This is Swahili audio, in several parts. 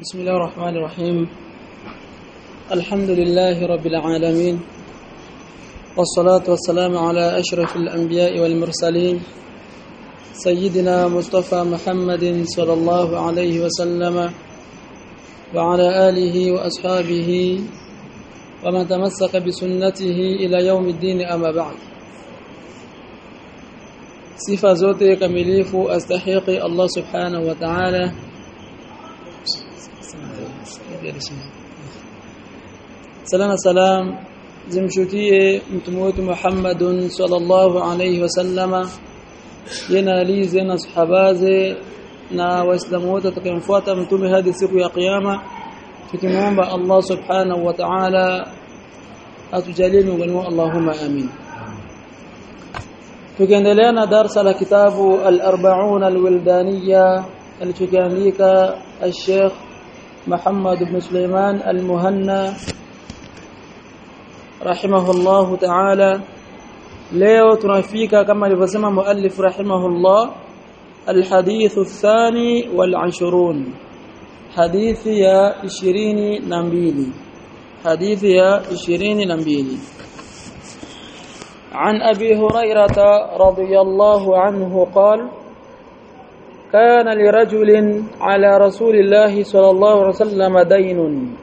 بسم الله الرحمن الرحيم الحمد لله رب العالمين والصلاة والسلام على أشرف الأنبياء والمرسلين سيدنا مصطفى محمد صلى الله عليه وسلم وعلى آله وأصحابه ومن تمسك بسنته إلى يوم الدين أما بعد sifa zote kamilifu astahiki Allah subhanahu wa ta'ala salama salam zimshukie mtume wetu Muhammadun sallallahu alayhi wasallama yana alize na sahabaze na waislamu wote watakayemfuata mtume hadi siku ya kiyama tukimwomba Allah subhanahu wa ta'ala atujalie miongoni mwa Allahumma amin tukiendelea na darsa la kitabu al-arba'un al-wildaniya alichokiandika al-Sheikh Muhammad ibn Sulaiman al-Muhanna rahimahullah ta'ala leo tunafika kama alivyosema muallif rahimahullah الحديث الثاني والعشرون حديث يا 22 حديث يا 22 عن أبي هريرة رضي الله عنه قال كان لرجل على رسول الله صلى الله عليه وسلم دين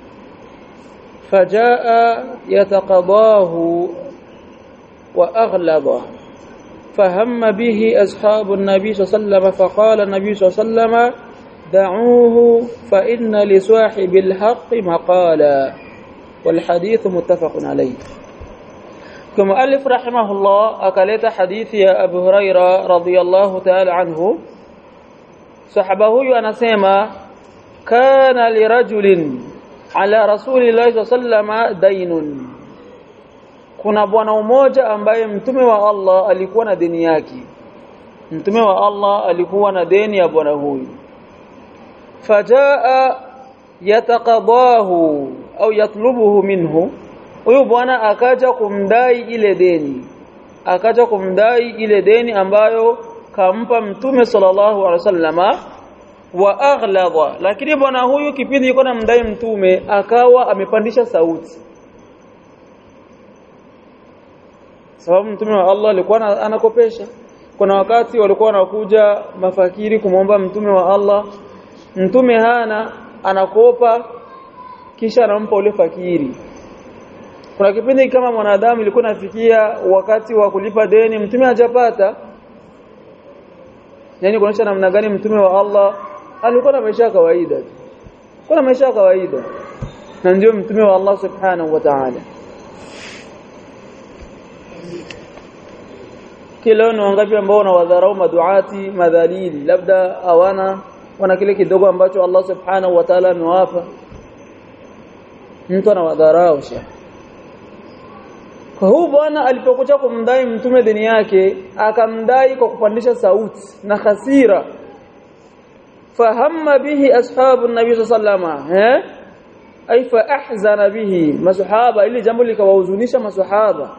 فجاء يتقضاه وأغلظه فهم به أصحاب النبي صلى الله عليه وسلم فقال النبي صلى الله عليه وسلم دعوه فإن لصاحب الحق مقالا والحديث متفق عليه كمؤلف رحمه الله أكلت حديث يا أبو هريرة رضي الله تعالى عنه صحبه أنسيما كان لرجل على رسول الله صلى الله عليه وسلم دين kuna bwana mmoja ambaye mtume wa Allah alikuwa na deni yake mtume wa Allah alikuwa na deni ya bwana huyu fajaa yataqadahu au yatlubuhu minhu huyu bwana akaja kumdai ile deni akaja kumdai ile deni ambayo kampa mtume sallallahu alaihi wasallama wa aghlaba lakini bwana huyu kipindi yuko na mdai mtume akawa amepandisha sauti sababu mtume wa Allah alikuwa anakopesha kuna wakati walikuwa wanakuja mafakiri kumwomba mtume wa Allah mtume hana anakopa kisha anampa ule fakiri kuna kipindi kama mwanadamu ilikuwa nafikia wakati wa kulipa deni mtume hajapata yani kuonyesha namna gani mtume wa Allah alikuwa na maisha ya kawaida kuna maisha ya kawaida na ndio mtume wa Allah subhanahu wa ta'ala kila ni wangapi ambao wanawadharau maduati madhalili labda hawana wana kile kidogo ambacho Allah subhanahu wa ta'ala amewapa mtu anawadharau sha kwa huu bwana alipokuja kumdai mtume dini yake akamdai kwa kupandisha sauti na hasira fahamma bihi ashabu nabii sallallahu eh ay fa ahzana bihi masahaba ili jambo likawahuzunisha masahaba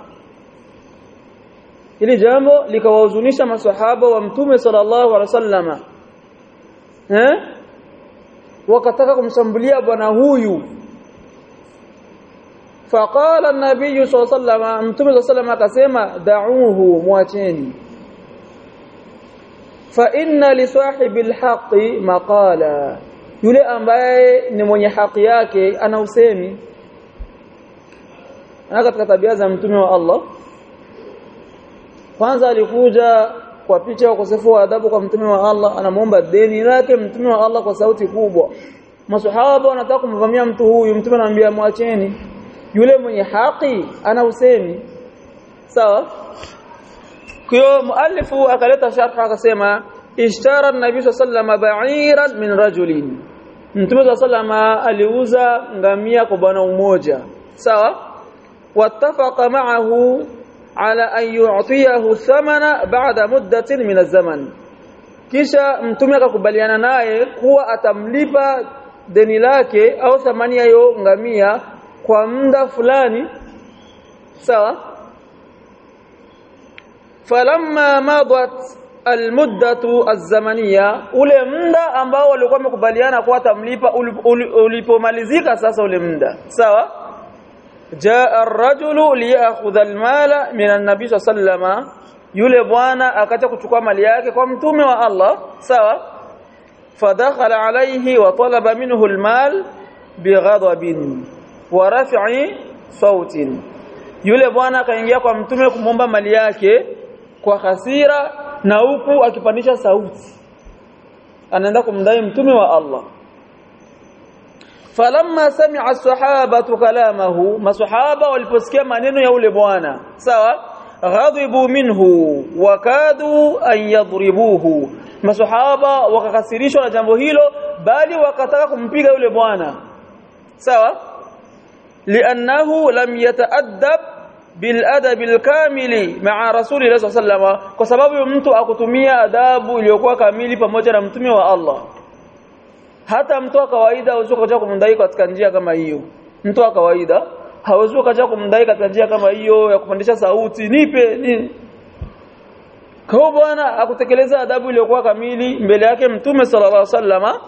ili jambo likawahuzunisha maswahaba wa mtume sallallahu alaihi wasallama eh wakataka kumshambulia bwana huyu faqala an-nabiy sallallahu alaihi wasallam mtume sallallahu akasema da'uhu muacheni fa inna li sahibil haqqi maqala yule ambaye ni mwenye haki yake ana usemi na katika tabia za mtume wa Allah kwanza alikuja kwa picha ya ukosefu wa adabu kwa mtume wa Allah anamuomba deni lake mtume wa Allah kwa sauti kubwa masahaba wanataka kumvamia mtu huyu mtume anamwambia mwacheni yule mwenye haki ana usemi sawa kwa muallifu akaleta sharh akasema ishtara an-nabii sallallahu ba'iran min rajulin mtume sallallahu aliuza ngamia kwa bwana mmoja sawa wattafaqa ma'ahu على أن يعطيه الثمن بعد مدة من الزمن kisha mtume akakubaliana naye kuwa atamlipa deni lake au thamani ya hiyo ngamia kwa muda fulani sawa falamma madat almuddatu azamania ule muda ambao walikuwa wamekubaliana kwa tamlipa ulipomalizika sasa ule muda sawa jaa ar-rajulu liyakhudha al-mala min an-nabi sallama yule bwana akaja kuchukua mali yake kwa mtume wa Allah sawa fadakhala alayhi wa talaba minhu al-mal bighadabin wa raf'i sautin yule bwana akaingia kwa mtume kumomba mali yake kwa hasira na huku akipandisha sauti anaenda kumdai mtume wa Allah falamma sami'a as-sahabatu kalamahu masahaba waliposikia maneno ya ule bwana sawa ghadibu minhu wakadu an yadribuhu masahaba wakakasirishwa na jambo hilo bali wakataka kumpiga yule bwana sawa li'annahu lam yata'addab biladabi alkamili ma'a rasulillah sallallahu kwa sababu mtu akutumia adabu iliyokuwa kamili pamoja na mtume wa Allah hata mtu wa kawaida hawezi kuja kumdai katika njia kama hiyo mtu wa kawaida hawezi kuja kumdai katika njia kama hiyo ya kupandisha sauti nipe nini kwa bwana akutekeleza adabu iliyokuwa kamili mbele yake mtume sallallahu alaihi wasallama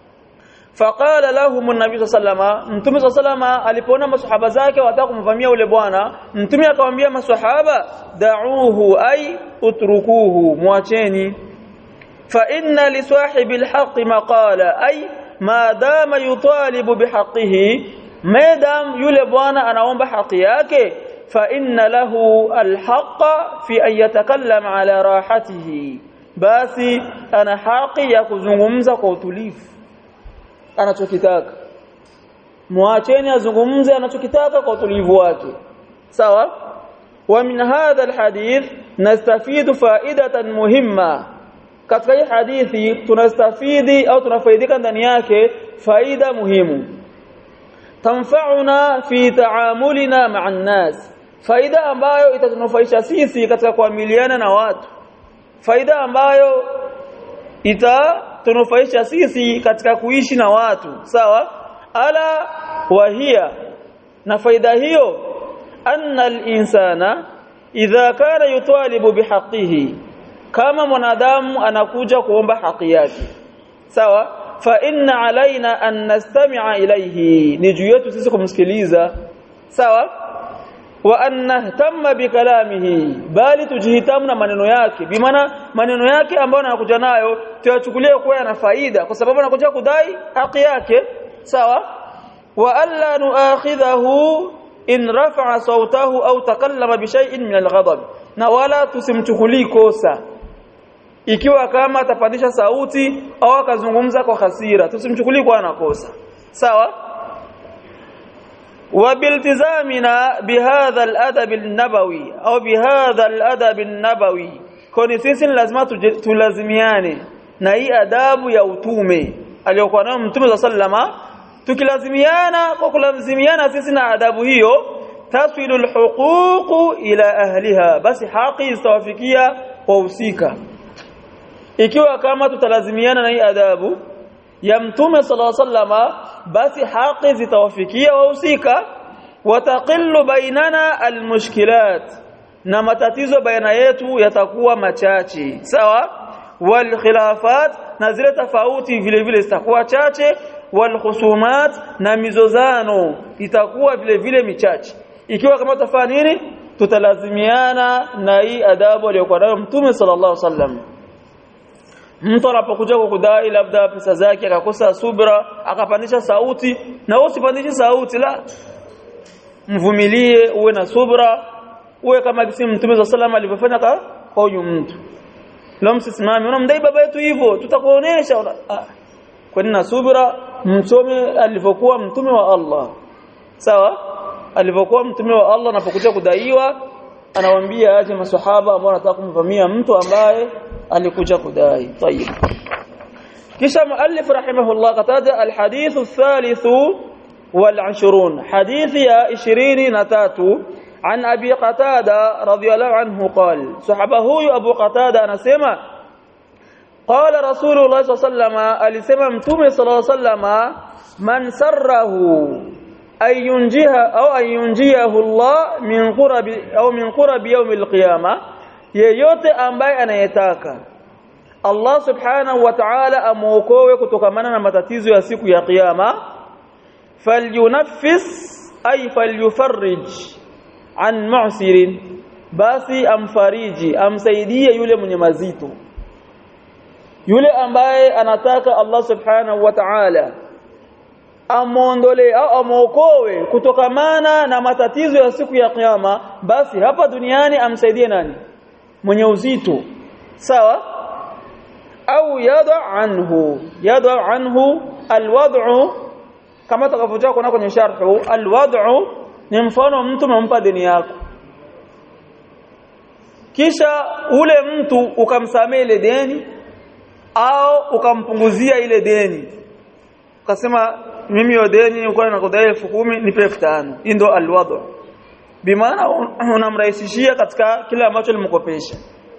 faqala lahum an-nabi sallama mtume sallama alipoona maswahaba zake wataka kumvamia ule bwana mtume akamwambia maswahaba da'uhu ay utrukuhu muacheni fa inna li sahibi al-haqq maqala ay ma dama yutalibu bihaqqihi madam yule bwana anaomba haki yake fa inna lahu al-haqq fi an yatakallam ala rahatihi basi ana haki ya kuzungumza kwa utulivu anachokitaka muacheni azungumze anachokitaka kwa utulivu wake sawa wa min hadha alhadith nastafidu faidatan muhimma katika hii hadithi tunastafidi au tunafaidika ndani yake faida muhimu tanfa'una fi ta'amulina ma'a nas faida ambayo itatunufaisha sisi katika kuamiliana na watu faida ambayo ita tunufaisha sisi katika kuishi na watu sawa ala wahia na faida hiyo anna al-insana idha kana yutalibu bihaqqihi kama mwanadamu anakuja kuomba haki yake sawa fa inna alaina an nastami'a ilayhi ni juu yetu sisi kumsikiliza sawa wa an nahtamma bikalamihi bali tujihitamu na maneno yake bimaana maneno yake ambayo anakuja nayo tuyachukulie kuwa yana faida kwa sababu anakuja kudai haki yake sawa wa alla nuakhidhahu in rafa'a sawtahu au takallama bi shay'in min al-ghadab na wala tusimchukulii kosa ikiwa kama atapandisha sauti au akazungumza kwa hasira tusimchukulii kwa anakosa sawa وبالتزامنا بهذا الادب النبوي او بهذا الادب النبوي kwani sisi lazima tulazimiane na hii adabu ya utume aliyokuwa nayo mtume sallama tukilazimiana kwa kulazimiana sisi na adabu hiyo taswilul huquq ila ahliha basi haki zitawafikia wahusika ikiwa kama tutalazimiana na hii adabu ya mtume sallallahu alaihi wasallama basi haki zitawafikia wahusika wataqillu bainana almushkilat na matatizo baina yetu yatakuwa machache sawa wal khilafat na zile tofauti vile vile zitakuwa chache wal khusumat na mizozano itakuwa vile vile michache ikiwa kama tutafanya nini tutalazimiana na hii adabu aliyokuwa nayo mtume sallallahu alaihi wasallam mtu anapokuja kukudai labda pesa zake akakosa subra akapandisha sauti na wewe usipandishe sauti la mvumilie uwe na subra uwe kama kisi mtume wa sallam alivyofanya kwa kwa huyu mtu leo msisimame unamdai baba yetu hivyo tutakuonesha ah. kwa nini na subra msome alivyokuwa mtume wa Allah sawa alivyokuwa mtume wa Allah anapokuja kudaiwa anawaambia aje maswahaba ambao wanataka kumvamia mtu ambaye alikuja kudai طيب kisha muallif rahimahullah kataja alhadith الثالث والعشرون حديث يا 23 عن ابي قتاده رضي الله عنه قال صحابه هو ابو قتاده anasema قال رسول الله صلى الله عليه وسلم alisema mtume صلى الله عليه وسلم man sarrahu ayunjiha au ayunjiahu Allah min qurabi au min qurabi yawm alqiyama yeyote ambaye anayetaka Allah subhanahu wa ta'ala amuokoe kutokamana na matatizo ya siku ya kiyama falyunaffis ay falyufarrij an mu'sirin basi amfariji amsaidie yule mwenye mazito yule ambaye anataka Allah subhanahu wa ta'ala amuondole au amuokoe kutokamana na matatizo ya siku ya kiyama basi hapa duniani amsaidie nani mwenye uzito sawa au yada anhu yada anhu alwad'u kama takavyotoka kuna kwenye sharhu alwad'u ni mfano mtu umempa deni yako kisha ule mtu ukamsamea ile deni au ukampunguzia ile deni ukasema mimi hiyo deni nilikuwa nakudai elfu kumi nipe elfu tano hii ndo alwadhu bimaana unamrahisishia katika kile ambacho alimkopesha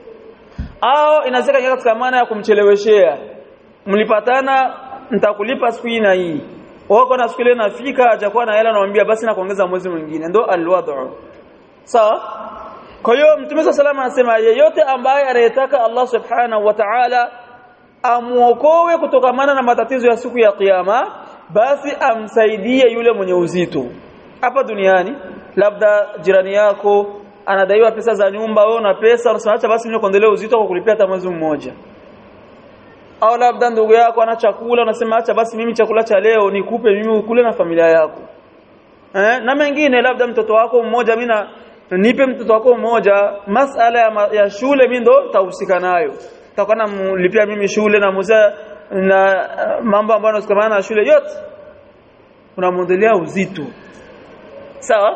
au inaweza kuwa katika maana ya kumcheleweshea mlipatana nitakulipa siku hii na hii wako na siku ile nafika hajakuwa na hela anamwambia basi na kuongeza mwezi mwingine ndo alwadhu sawa kwa hiyo mtume sallallahu anasema yeyote ambaye anayetaka Allah subhanahu wa ta'ala amuokoe kutokamana na matatizo ya siku ya kiyama basi amsaidie yule mwenye uzito hapa duniani labda jirani yako anadaiwa pesa za nyumba wewe una pesa unasema acha basi mimi kuendelea uzito kwa kulipia hata mwezi mmoja au labda ndugu yako ana chakula unasema acha basi mimi chakula cha leo nikupe mimi ukule na familia yako eh na mengine labda mtoto wako mmoja mimi nipe mtoto wako mmoja masala ya, ya shule mimi ndo tahusika nayo takuwa namlipia mimi shule na muzaa na mambo ambayo yanasikamana na shule yote unamwondelea uzito sawa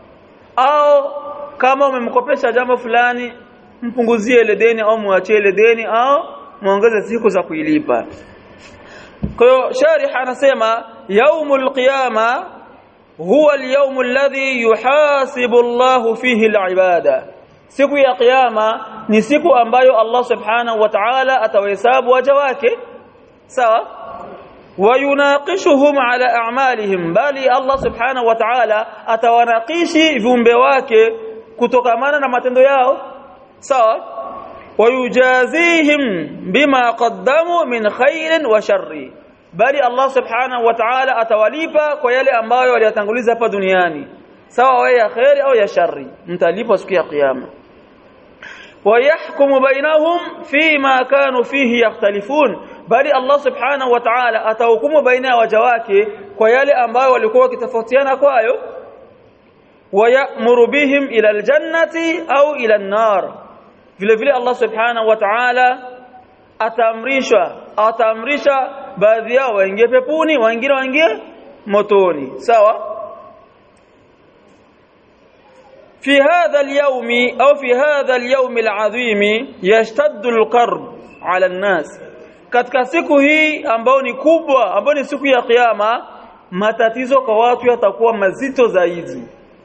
au kama umemkopesha jambo fulani mpunguzie ile deni au muachie ile deni au muongeze siku za kuilipa kwa hiyo sharih anasema yaumul qiyama huwa al-yawm alladhi yuhasibu Allah fihi al-ibada siku ya kiyama ni siku ambayo Allah subhanahu wa ta'ala atawahesabu waja wake sawa wayunaqishuhum ala a'malihim bali Allah subhanahu wa ta'ala atawanaqishi viumbe wake kutokamana na matendo yao sawa wayujazihim bima qaddamu min khairin wa sharri bali Allah subhanahu wa ta'ala atawalipa kwa yale ambayo waliyatanguliza hapa duniani sawa wawe ya khairi au ya shari mtalipwa siku ya kiyama ويحكم بينهم فيما كانوا فيه يختلفون bali Allah subhanahu wa ta'ala atahukumu baina ya waja wake kwa yale ambayo walikuwa wakitofautiana kwayo wayamuru bihim ila aljannati au ila an-nar vile vile Allah subhanahu wa ta'ala ataamrisha ataamrisha baadhi yao waingie peponi wengine waingie motoni sawa في هذا اليوم أو في هذا اليوم العظيم يشتد القرب على الناس katika siku hii ambayo ni kubwa ambayo ni siku ya kiyama matatizo kwa watu yatakuwa mazito zaidi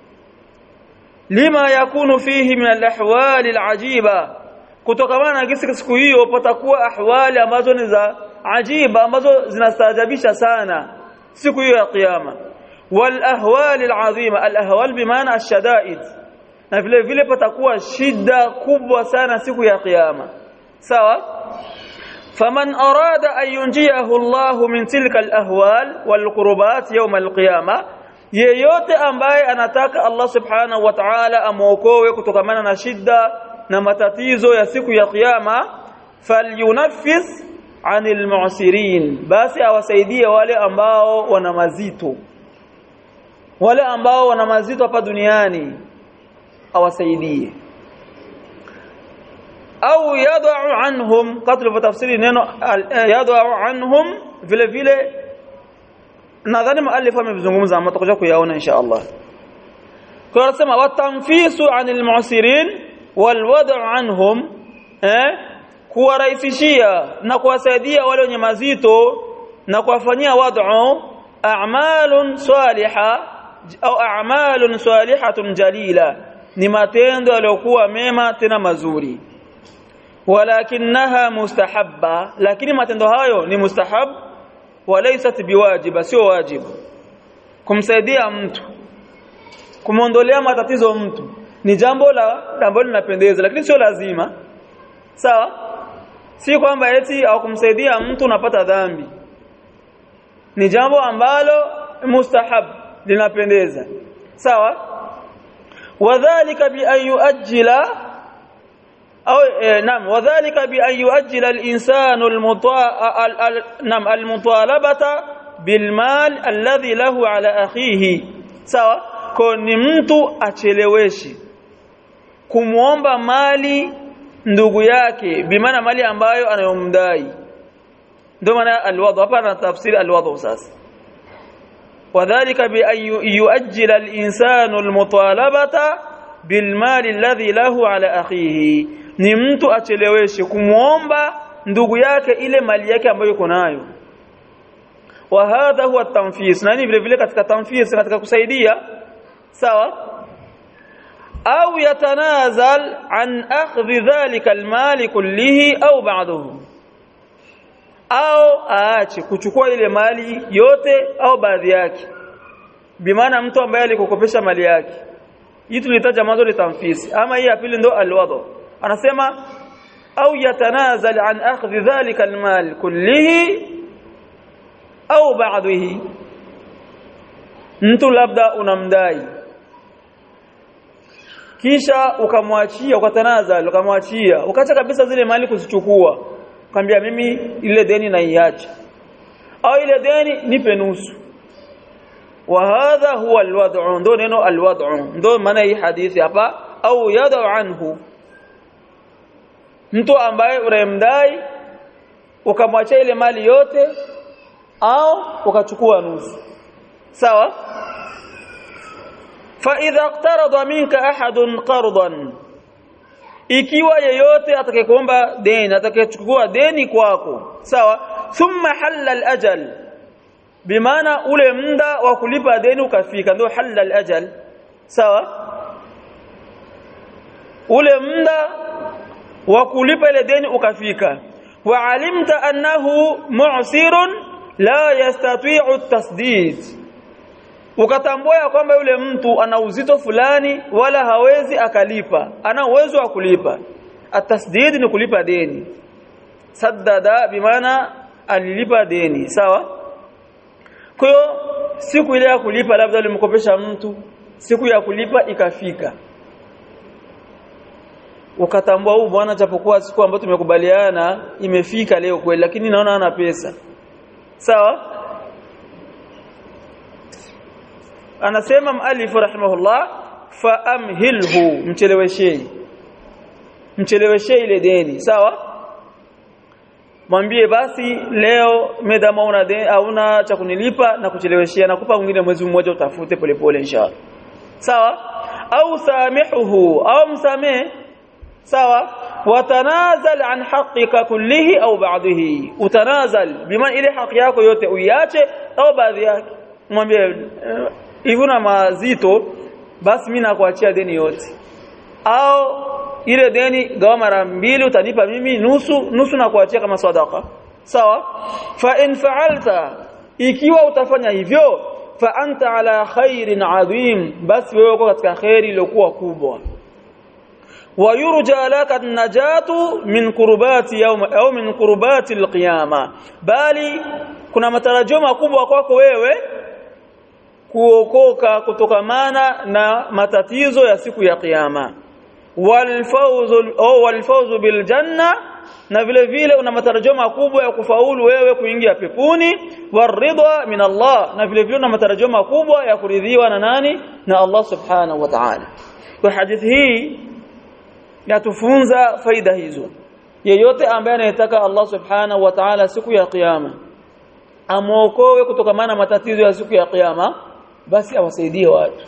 lima yakunu fihi min alahwali alajiba kutokana na kisi siku hiyo patakuwa ahwali ambazo ni za ajiba ambazo zinastaajabisha sana siku hiyo ya kiyama wal ahwali alazima al ahwal bimaana ashadaid na vile vile patakuwa shida kubwa sana siku ya kiyama sawa faman arada an yunjiyahu Allah min tilka alahwal walqurubat yawm alqiyama yeyote ambaye anataka Allah subhanahu wa ta'ala amuokoe kutokamana na shida na matatizo ya siku ya kiyama falyunaffis anil mu'sirin basi awasaidie wale ambao wana mazito wale ambao wana mazito hapa duniani awasaidie au yadau anhum katlu tafsiri neno yadau anhum vile vile nadhani muallif amezungumza ama tutakuja kuyaona insha Allah kwa anasema watanfisu anil mu'sirin walwad'u anhum eh kuwarahisishia na kuwasaidia wale wenye mazito na kuwafanyia wad'u a'malun salihah au a'malun salihatun jalila ni matendo yaliyokuwa mema tena mazuri walakinaha mustahabba lakini matendo hayo ni mustahab walaysat biwajiba sio wajibu kumsaidia mtu kumondolea matatizo mtu ni jambo la ambalo linapendeza lakini sio lazima sawa si kwamba eti hawakumsaidia mtu unapata dhambi ni jambo ambalo mustahab linapendeza sawa wadhālika bi an yuajjila au eh, naam wadhālika bi an yuajjila al-insanu al-nam al-mutalabata bil mal alladhi lahu ala akhihi sawa kwa ni mtu acheleweshe kumuomba mali ndugu yake bimaana mali ambayo anayomdai ndio maana alwadhu hapa na tafsiri alwadhu sasa wadhālika bi an yuajjila al-insanu al-mutalabata bil mali alladhi lahu ala akhihi ni mtu acheleweshe kumuomba ndugu yake ile mali yake ambayo yuko nayo wa hadha huwa at-tanfis nani vile vile katika tanfis katika kusaidia sawa au yatanazal an akhdhi dhalika al-mali kullihi au ba'dahu au aache kuchukua ile mali yote au baadhi yake bimaana mtu ambaye alikukopesha mali yake hii tulitaja mwanzo ni tanfisi ama hii ya pili ndo alwadhu anasema au yatanazal an akhdhi dhalika almal kullihi au ba'dihi mtu labda unamdai kisha ukamwachia ukatanazal ukamwachia ukaacha kabisa zile mali kuzichukua kwambia mimi ile deni naiacha au ile deni nipe nusu wa hadha huwa alwad'u ndo neno alwad'u ndo maana hii hadithi hapa au yad'u anhu mtu ambaye unayemdai ukamwachia ile mali yote au ukachukua nusu sawa fa idha iqtarada minka ahadun qardan ikiwa yeyote atakayekuomba deni atakayechukua deni kwako sawa thumma halla al-ajal bimaana ule muda wa kulipa deni ukafika ndio halla al-ajal sawa ule muda wa kulipa ile deni ukafika wa alimta annahu mu'sirun la yastati'u at-tasdid ukatambua ya kwamba yule mtu ana uzito fulani wala hawezi akalipa ana uwezo wa kulipa atasdid ni kulipa deni saddada bimaana alilipa deni sawa kwa hiyo siku ile ya kulipa labda ulimkopesha mtu siku ya kulipa ikafika ukatambua huu bwana japokuwa siku ambayo tumekubaliana imefika leo kweli lakini naona ana pesa sawa anasema malifu rahimahullah fa amhilhu mcheleweshei mcheleweshei ile deni sawa mwambie basi leo medama una deni hauna cha kunilipa na kucheleweshia nakupa mwingine mwezi mmoja utafute polepole inshallah sawa au samihuhu au msamee sawa watanazal an haqqika kullihi au ba'dihi utanazal bima ile haki yako yote uiache au baadhi yake mwambie hivyo na mazito basi mimi nakuachia deni yote au ile deni gawa mara mbili utanipa mimi nusu nusu na kuachia kama sadaka sawa fa in fa'alta ikiwa utafanya hivyo fa anta ala khairin adhim basi wewe uko katika khairi iliyokuwa kubwa ويرجى لك النجاة من كربات يوم au min kurbati alqiyama bali kuna matarajio makubwa kwako wewe kuokoka kutokamana na matatizo ya siku ya kiyama walfawzu au walfawzu biljanna na vile vile una matarajio makubwa ya kufaulu wewe kuingia peponi waridha min Allah na vile vile una matarajio makubwa ya kuridhiwa na nani na Allah subhanahu wa ta'ala kwa hadithi hii yatufunza faida hizo yeyote ambaye anayetaka Allah subhanahu wa ta'ala siku ya kiyama amuokoe kutokamana na matatizo ya siku ya kiyama basi awasaidie watu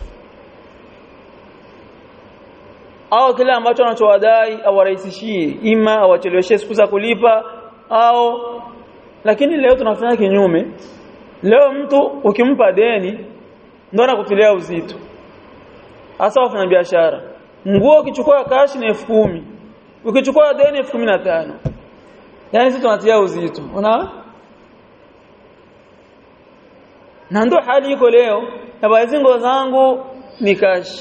au kile ambacho anachowadai awarahisishie ima awacheleweshe siku za kulipa au lakini leo tunafanya kinyume leo mtu ukimpa deni ndo anakutilia uzito hasa wafanya biashara nguo ukichukua kashi ni elfu kumi ukichukua deni elfu kumi na tano yaani sisi tunatia uzito unaona na ndo hali iko leo na baadhi nguo zangu ni kashi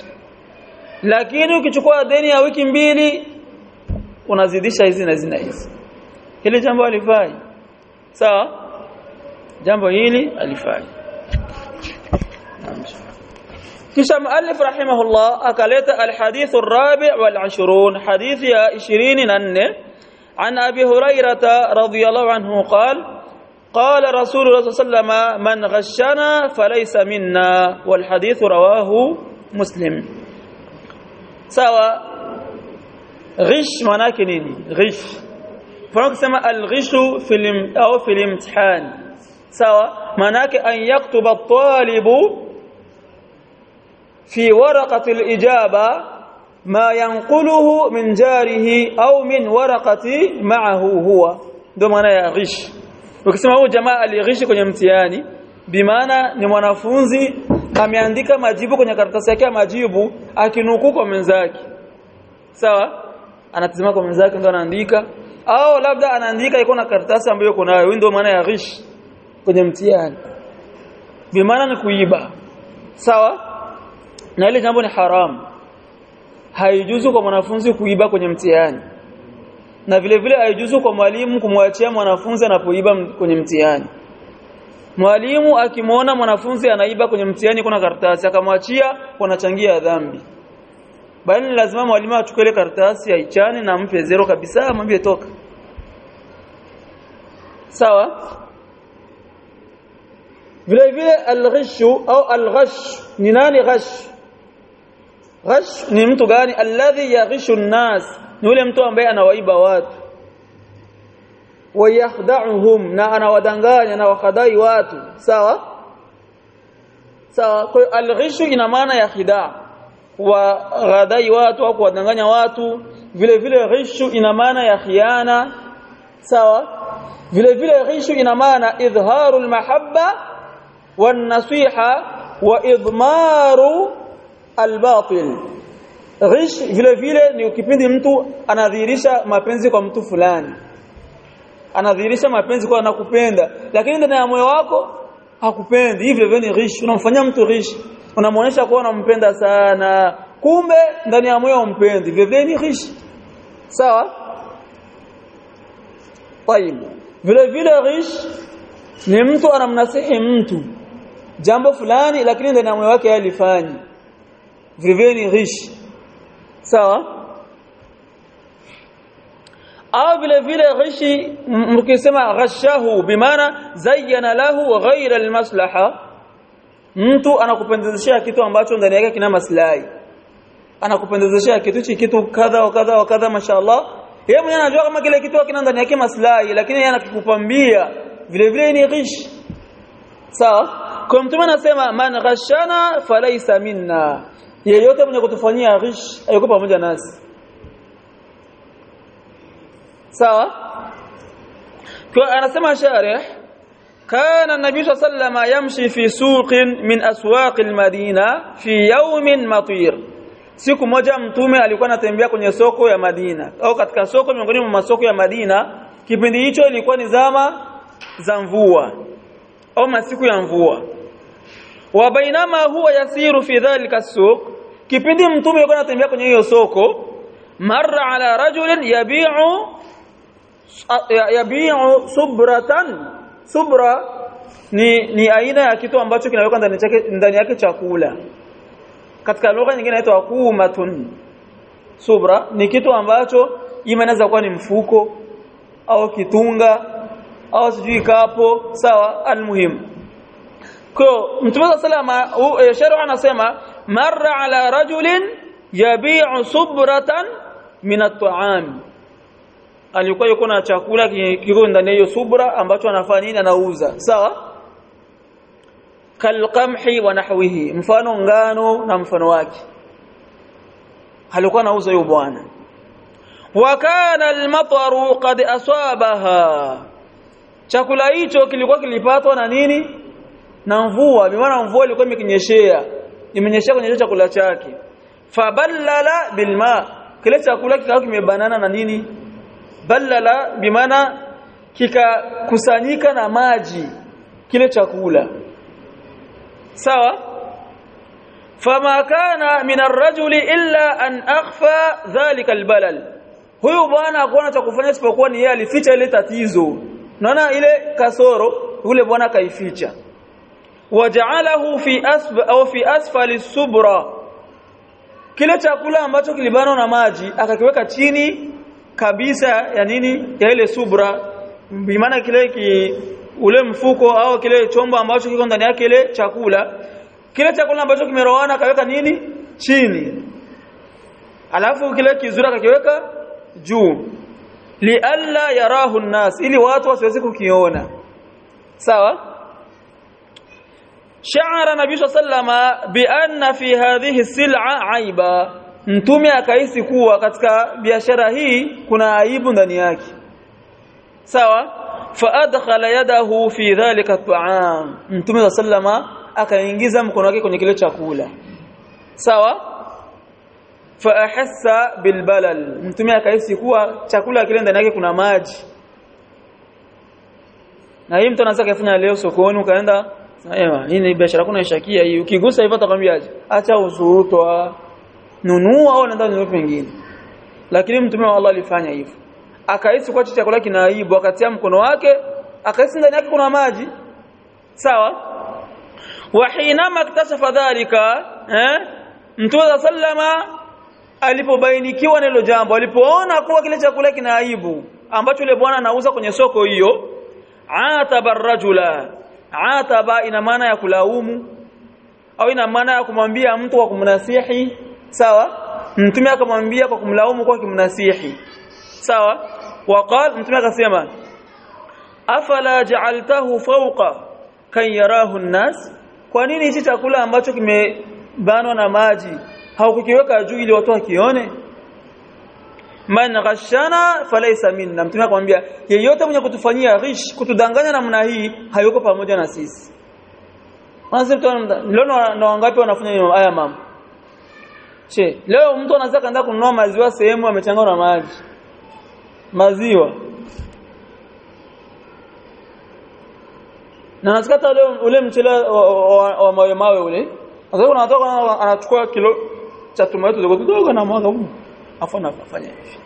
lakini ukichukua deni ya wiki mbili unazidisha hizi na hizi na hizi hili jambo alifai sawa jambo hili alifai kisha muallif rahimahullah akaleta alhadith الرابع والعشرون حديث يا 24 عن ابي هريره رضي الله عنه قال قال رسول الله صلى الله عليه وسلم من غشنا فليس منا والحديث رواه مسلم سواء غش manake nini ghish kwa kusema alghish fi au fi imtihan sawa manake an yaktuba at-talibu في ورقة الإجابة ما ينقله من جاره أو من ورقة معه هو ndo maana ya ghish ukisema huyu jamaa alighishi kwenye mtihani bimaana ni mwanafunzi ameandika majibu kwenye karatasi yake ya majibu akinukuu kwa mwenzake sawa anatazama kwa mwenzake ndo anaandika au labda anaandika iko na karatasi ambayo yuko nayo ndio maana ya ghish kwenye mtihani bimaana ni kuiba sawa na ile jambo ni haram haijuzu kwa mwanafunzi kuiba kwenye mtihani na vile vile haijuzu kwa mwalimu kumwachia mwanafunzi anapoiba kwenye mtihani mwalimu akimwona mwanafunzi anaiba kwenye mtihani kuna karatasi akamwachia wanachangia dhambi bali lazima mwalimu achukue ile karatasi aichane na mpe zero kabisa mwambie toka sawa vile vile alghishu au alghash ni nani ghash ghash ni mtu gani alladhi yaghishu an-nas ni yule mtu ambaye anawaiba watu wayakhda'uhum na anawadanganya na wakadai watu sawa sawa kwa hiyo alghishu ina maana ya khidaa kuwadai watu au kuwadanganya watu vile vile ghishu ina maana ya khiana sawa vile vile ghishu ina maana idharu almahabba wan-nasiha wa idmaru albatil ghish vile vile ni kipindi mtu anadhihirisha mapenzi kwa mtu fulani anadhihirisha mapenzi kwa anakupenda lakini ndani ya moyo wako hakupendi hivyo vile ni ghish unamfanyia mtu ghish unamuonesha kuwa unampenda sana kumbe ndani ya moyo umpendi vile vile ni ghish sawa طيب vile vile ghish ni mtu anamnasihi mtu jambo fulani lakini ndani ya moyo wake alifanya vile vile ni ghish sawa au vile vile ghishi mkisema ghashahu bimaana zayyana lahu ghayra almaslaha mtu anakupendezeshia kitu ambacho ndani yake kina maslahi anakupendezeshia kitu chi kitu kadha wa kadha wa kadha mashaallah yeye mwenyewe anajua kama kile kitu kina ndani yake maslahi lakini yeye anakikupambia vile vile ni ghish sawa kwa mtume anasema man ghashana falaysa minna yeyote mwenye kutufanyia ghish hayuko pamoja nasi sawa kwa anasema sharih كان النبي صلى الله عليه وسلم يمشي في سوق من اسواق المدينه في يوم مطير siku moja mtume alikuwa anatembea kwenye soko ya Madina au katika soko miongoni mwa masoko ya Madina kipindi hicho ilikuwa ni zama za mvua au masiku ya mvua wa bainama huwa yasiru fi dhalika suq kipindi mtume alikuwa anatembea kwenye hiyo soko marra ala rajulin yabi'u yabi'u subratan subra ni ni aina ya kitu ambacho kinaweka ndani yake ndani yake chakula katika lugha nyingine inaitwa kumatun subra ni kitu ambacho inaweza kuwa ni mfuko au kitunga au sijui kapo sawa almuhim kwa mtume salama sharia anasema marra ala rajulin yabi'u subratan min at-ta'am alikuwa yuko na chakula kiko ndani hiyo subra ambacho anafanya nini anauza sawa kalqamhi wa nahwihi mfano ngano na mfano wake alikuwa anauza huyo bwana wa kana al-mataru qad asabaha chakula hicho kilikuwa kilipatwa na nini na mvua bimaana mvua ilikuwa imekinyeshea imenyeshea kwenye chakula chake faballala bilma kile chakula kikawa kimebanana na nini ballala bimaana kikakusanyika na maji kile chakula sawa fama kana min ar-rajuli illa an akhfa dhalika al-balal huyu bwana hakuona cha kufanya isipokuwa ni yeye alificha ile tatizo naona ile kasoro yule bwana kaificha waja'alahu fi asb au fi asfali subra kile chakula ambacho kilibanwa na maji akakiweka chini kabisa ya nini ya ile subra bimaana kile ki, ule mfuko au kile chombo ambacho kiko ndani yake ile chakula kile chakula ambacho kimerowana akaweka nini chini alafu kile kizuri akakiweka juu lialla yarahu nnas ili watu wasiweze kukiona sawa sha'ara nabii sallama bi anna fi hadhihi sil'a aiba mtume akahisi kuwa katika biashara hii kuna aibu ndani yake sawa fa adkhala yadahu fi dhalika at'am mtume sallama akaingiza mkono wake kwenye kile chakula sawa fa ahassa bilbalal mtume akahisi kuwa chakula kile ndani yake kuna maji na hii mtu anaweza kufanya leo sokoni ukaenda Ewa, hii ni biashara kuna ishakia hii. Ukigusa hivyo atakwambiaje? Acha usurutwa. Nunua au nenda nunua pengine. Lakini mtume wa Allah alifanya hivyo. Akahisi kwa chakula kina aibu, akatia mkono wake, akahisi ndani yake kuna maji. Sawa? Wa hinama iktashafa dhalika, eh? Mtume sallama alipobainikiwa na hilo jambo, alipoona kuwa kile chakula kina aibu ambacho yule bwana anauza kwenye soko hiyo, ataba rajula ataba ina maana ya kulaumu au ina maana ya kumwambia mtu kwa kumnasihi sawa mtume akamwambia kwa kumlaumu kwa kumnasihi sawa waqal mtume akasema afala ja'altahu fawqa kan yarahu an-nas kwa nini hichi chakula ambacho kimebanwa na maji haukukiweka juu ili watu wakione man ghashana falaysa minna mtume akamwambia yeyote mwenye kutufanyia ghish kutudanganya namna hii hayuko pamoja na sisi wanasema leo na wangapi wanafanya haya mama che leo mtu anaweza kaenda kununua maziwa sehemu amechanganywa na maji maziwa na nasikata ule ule mchele wa mawe mawe ule sasa unatoka anachukua kilo cha tomato dogo dogo na mwaga huko afu anafanya hivi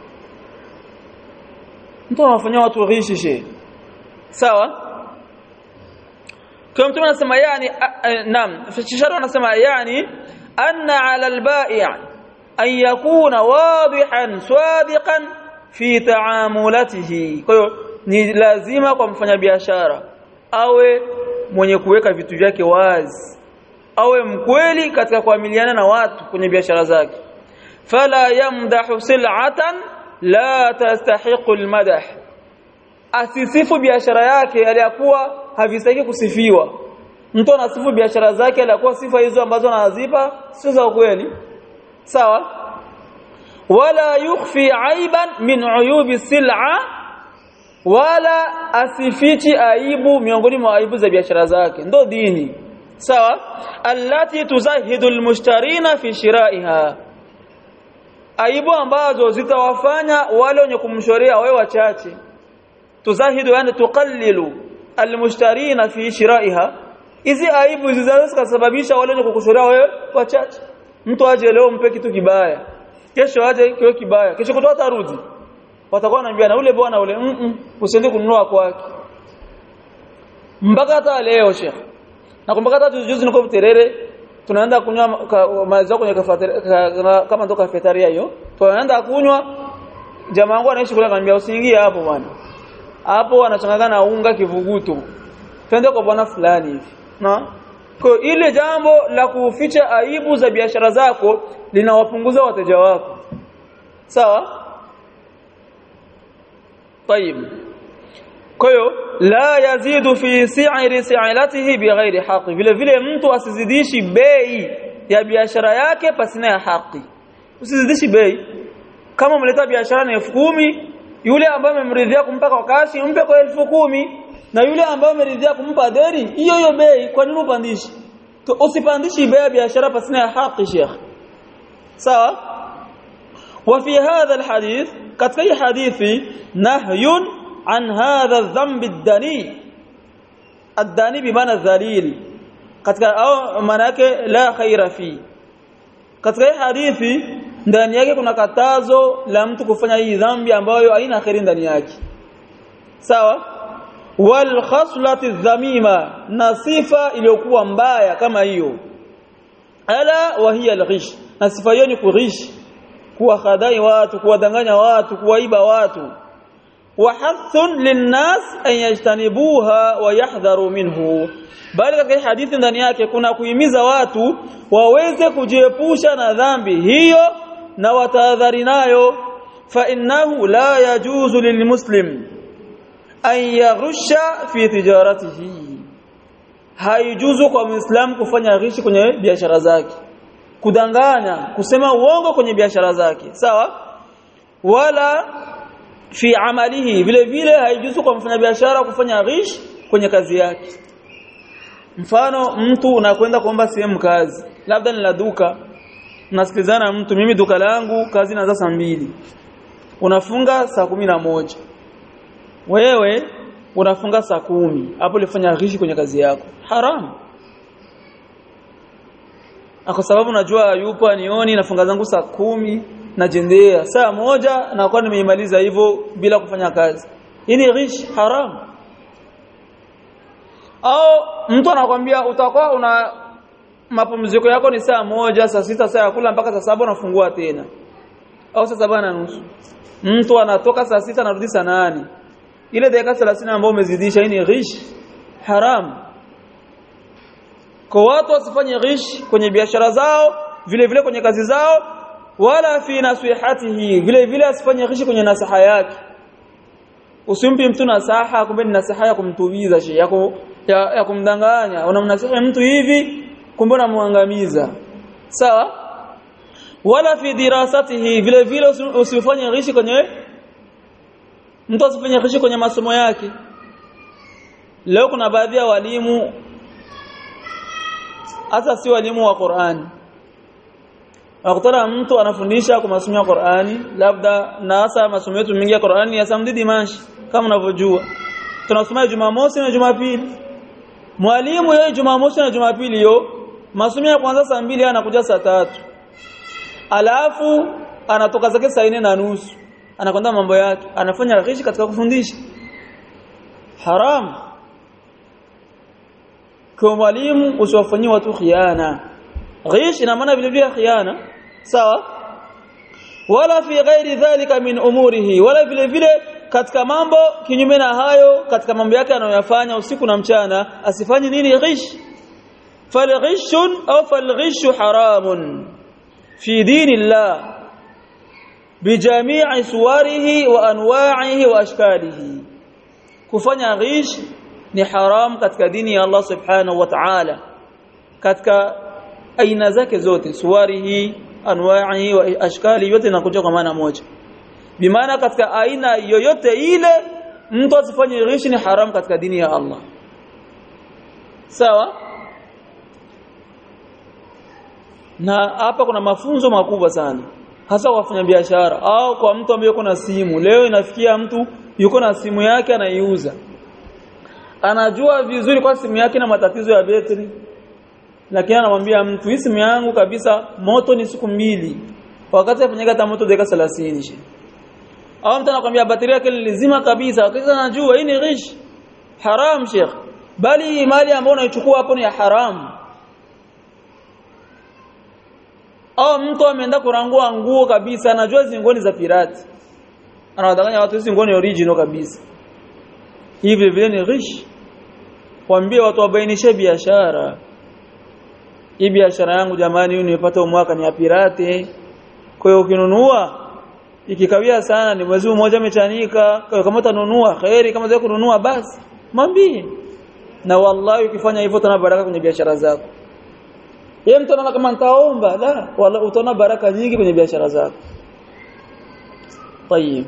mtu anafanyia watu ghishi she sawa kwa mtu anasema yani naam fisharu anasema yani anna ala albai' an yakuna wadihan swadiqan fi taamulatihi kwa hiyo ni lazima kwa mfanyabiashara awe mwenye kuweka vitu vyake wazi awe mkweli katika kuamiliana na watu kwenye biashara zake fala yamdahu sil'atan la tastahiqu almadah asisifu biashara yake aliyakuwa havistahili kusifiwa mtu anasifu biashara zake aliyakuwa sifa hizo ambazo anazipa sio za kweli sawa wala yukhfi aiban min uyubi sil'a wala asifichi aibu miongoni mwa aibu za biashara zake ndo dini sawa allati tuzahidu almushtarina fi shiraiha aibu ambazo zitawafanya wale wenye kumshoria wewe wachache tuzahidu yani tuqallilu almushtarina fi shiraiha hizi aibu zinaweza kusababisha wale wenye kukushoria wewe wachache mtu aje leo mpe kitu kibaya kesho aje kiwe kibaya kesho kutoa tarudi watakuwa wanaambia na ule bwana ule mm -mm, usiende kununua kwake mpaka hata leo shekh nakumbuka hata juzi niko Buterere tunaenda kunywa maziwa kwenye kafeteria kama ndo kafeteria hiyo tunaenda kunywa jamaa wangu anaishi kule akaniambia usiingie hapo bwana hapo anachanganya na unga kivuguto twende kwa bwana fulani hivi na kwa ile jambo la kuficha aibu za biashara zako linawapunguza wateja wako sawa طيب kwa hiyo la yazidu fi si'ri si'alatihi bighairi haqi vile vile mtu asizidishi bei ya biashara yake pasina ya haki usizidishi bei kama umeleta biashara na elfu kumi yule ambaye umemridhia kumpa kwa kashi mpe kwa elfu kumi na yule ambaye umeridhia kumpa deni hiyo hiyo bei kwa nini upandishi usipandishi bei ya biashara pasina ya haki sheikh sawa وفي هذا الحديث katika hii hadithi nahyun an hadha adh-dhanb ad-dani ad-dani bimaana dhalil katika au maana yake la khaira fi katika hii hadithi ndani yake kuna katazo la mtu kufanya hii dhambi ambayo haina kheri ndani yake sawa wal khaslati dhamima na sifa iliyokuwa mbaya kama hiyo ala wa hiya al-ghish na sifa hiyo ni kurish kuwahadai watu kuwadanganya watu kuwaiba watu wahathun linnas an yajtanibuha wa yahdharu minhu bali katika hadithi ndani yake kuna kuhimiza watu waweze kujiepusha na dhambi hiyo na watahadhari nayo fa innahu la yajuzu lilmuslim an yaghusha fi tijaratihi haijuzu kwa muislamu kufanya ghishi kwenye biashara zake kudanganya kusema uongo kwenye biashara zake sawa wala fi amalihi vile vile haijuzu kwa mfanyabiashara kufanya ghish kwenye kazi yake mfano mtu unakwenda kuomba sehemu kazi labda ni la duka nasikilizana mtu mimi duka langu kazi inaanza saa mbili unafunga saa kumi na moja wewe unafunga saa kumi hapo ulifanya ghishi kwenye kazi yako haram kwa sababu najua yupo anioni nafunga zangu saa kumi najendea saa moja na kwa nimeimaliza hivyo bila kufanya kazi hii ni ghish haram au mtu anakwambia utakuwa una mapumziko yako ni saa moja saa sita saa ya kula mpaka saa saba unafungua tena au saa saba na nusu mtu anatoka saa sita anarudi saa nane ile dakika 30 ambayo umezidisha hii ni ghish haram kwa watu wasifanye ghish kwenye biashara zao vile vile kwenye kazi zao wala fi nasihatihi vile vile asifanye ghish kwenye nasaha yake usimpi mtu nasaha kumbe ni nasaha ya kumtubiza shi yako ya, ya kumdanganya unamnasihi mtu hivi kumbe unamwangamiza sawa wala fi dirasatihi vile vile usifanye ghishi kwenye mtu asifanye ghishi kwenye masomo yake leo kuna baadhi ya walimu hata si walimu wa Qur'ani Wakutana mtu anafundisha kwa masomo ya Qur'ani labda na hasa masomo yetu mengi ya Qur'ani ya Samdi Dimash kama unavyojua tunasoma Jumamosi na Jumapili mwalimu yeye Jumamosi na Jumapili hiyo masomo ya kwanza saa mbili anakuja saa tatu alafu anatoka zake saa nne na nusu anakwenda mambo yake anafanya ghishi katika kufundisha haram kwa mwalimu usiwafanyie watu khiana ghish ina maana vile vile khiana sawa wala fi ghairi dhalika min umurihi wala vile vile katika mambo kinyume na hayo katika mambo yake anayoyafanya usiku na mchana asifanye nini ghish falghishun au falghishu haramun fi dinillah bijamii suwarihi wa anwa'ihi wa ashkalihi kufanya ghish ni haram katika dini ya Allah subhanahu wa ta'ala katika aina zake zote suwarihi anwa'ihi wa ashkali yote inakuja kwa maana moja bimaana katika aina yoyote ile mtu asifanye ghish ni haram katika dini ya Allah sawa na hapa kuna mafunzo makubwa sana hasa kwa wafanyabiashara au kwa mtu ambaye yuko na simu leo inafikia mtu yuko na simu yake anaiuza anajua vizuri kwa simu yake na matatizo ya betri lakini anamwambia mtu hii simu yangu kabisa moto ni siku mbili wakati afanyika hata moto dakika 30 au mtu anakuambia battery yake lizima kabisa wakati anajua hii ni ghish haram sheikh bali mali ambayo unaichukua hapo ni ya haram au mtu ameenda kurangua nguo kabisa anajua zingoni za pirati anawadanganya watu hizi ngoni original kabisa hivi vile ni ghish waambie watu wabainishe biashara hii biashara yangu jamani hii nimepata mwaka ni ya pirate kwa hiyo ukinunua ikikawia sana ni mwezi mmoja umechanika kama utanunua khairi kama zako kununua basi mwambie na wallahi ukifanya hivyo utaona baraka kwenye biashara zako yeye mtu anaona kama nitaomba la wala utaona baraka nyingi kwenye biashara zako طيب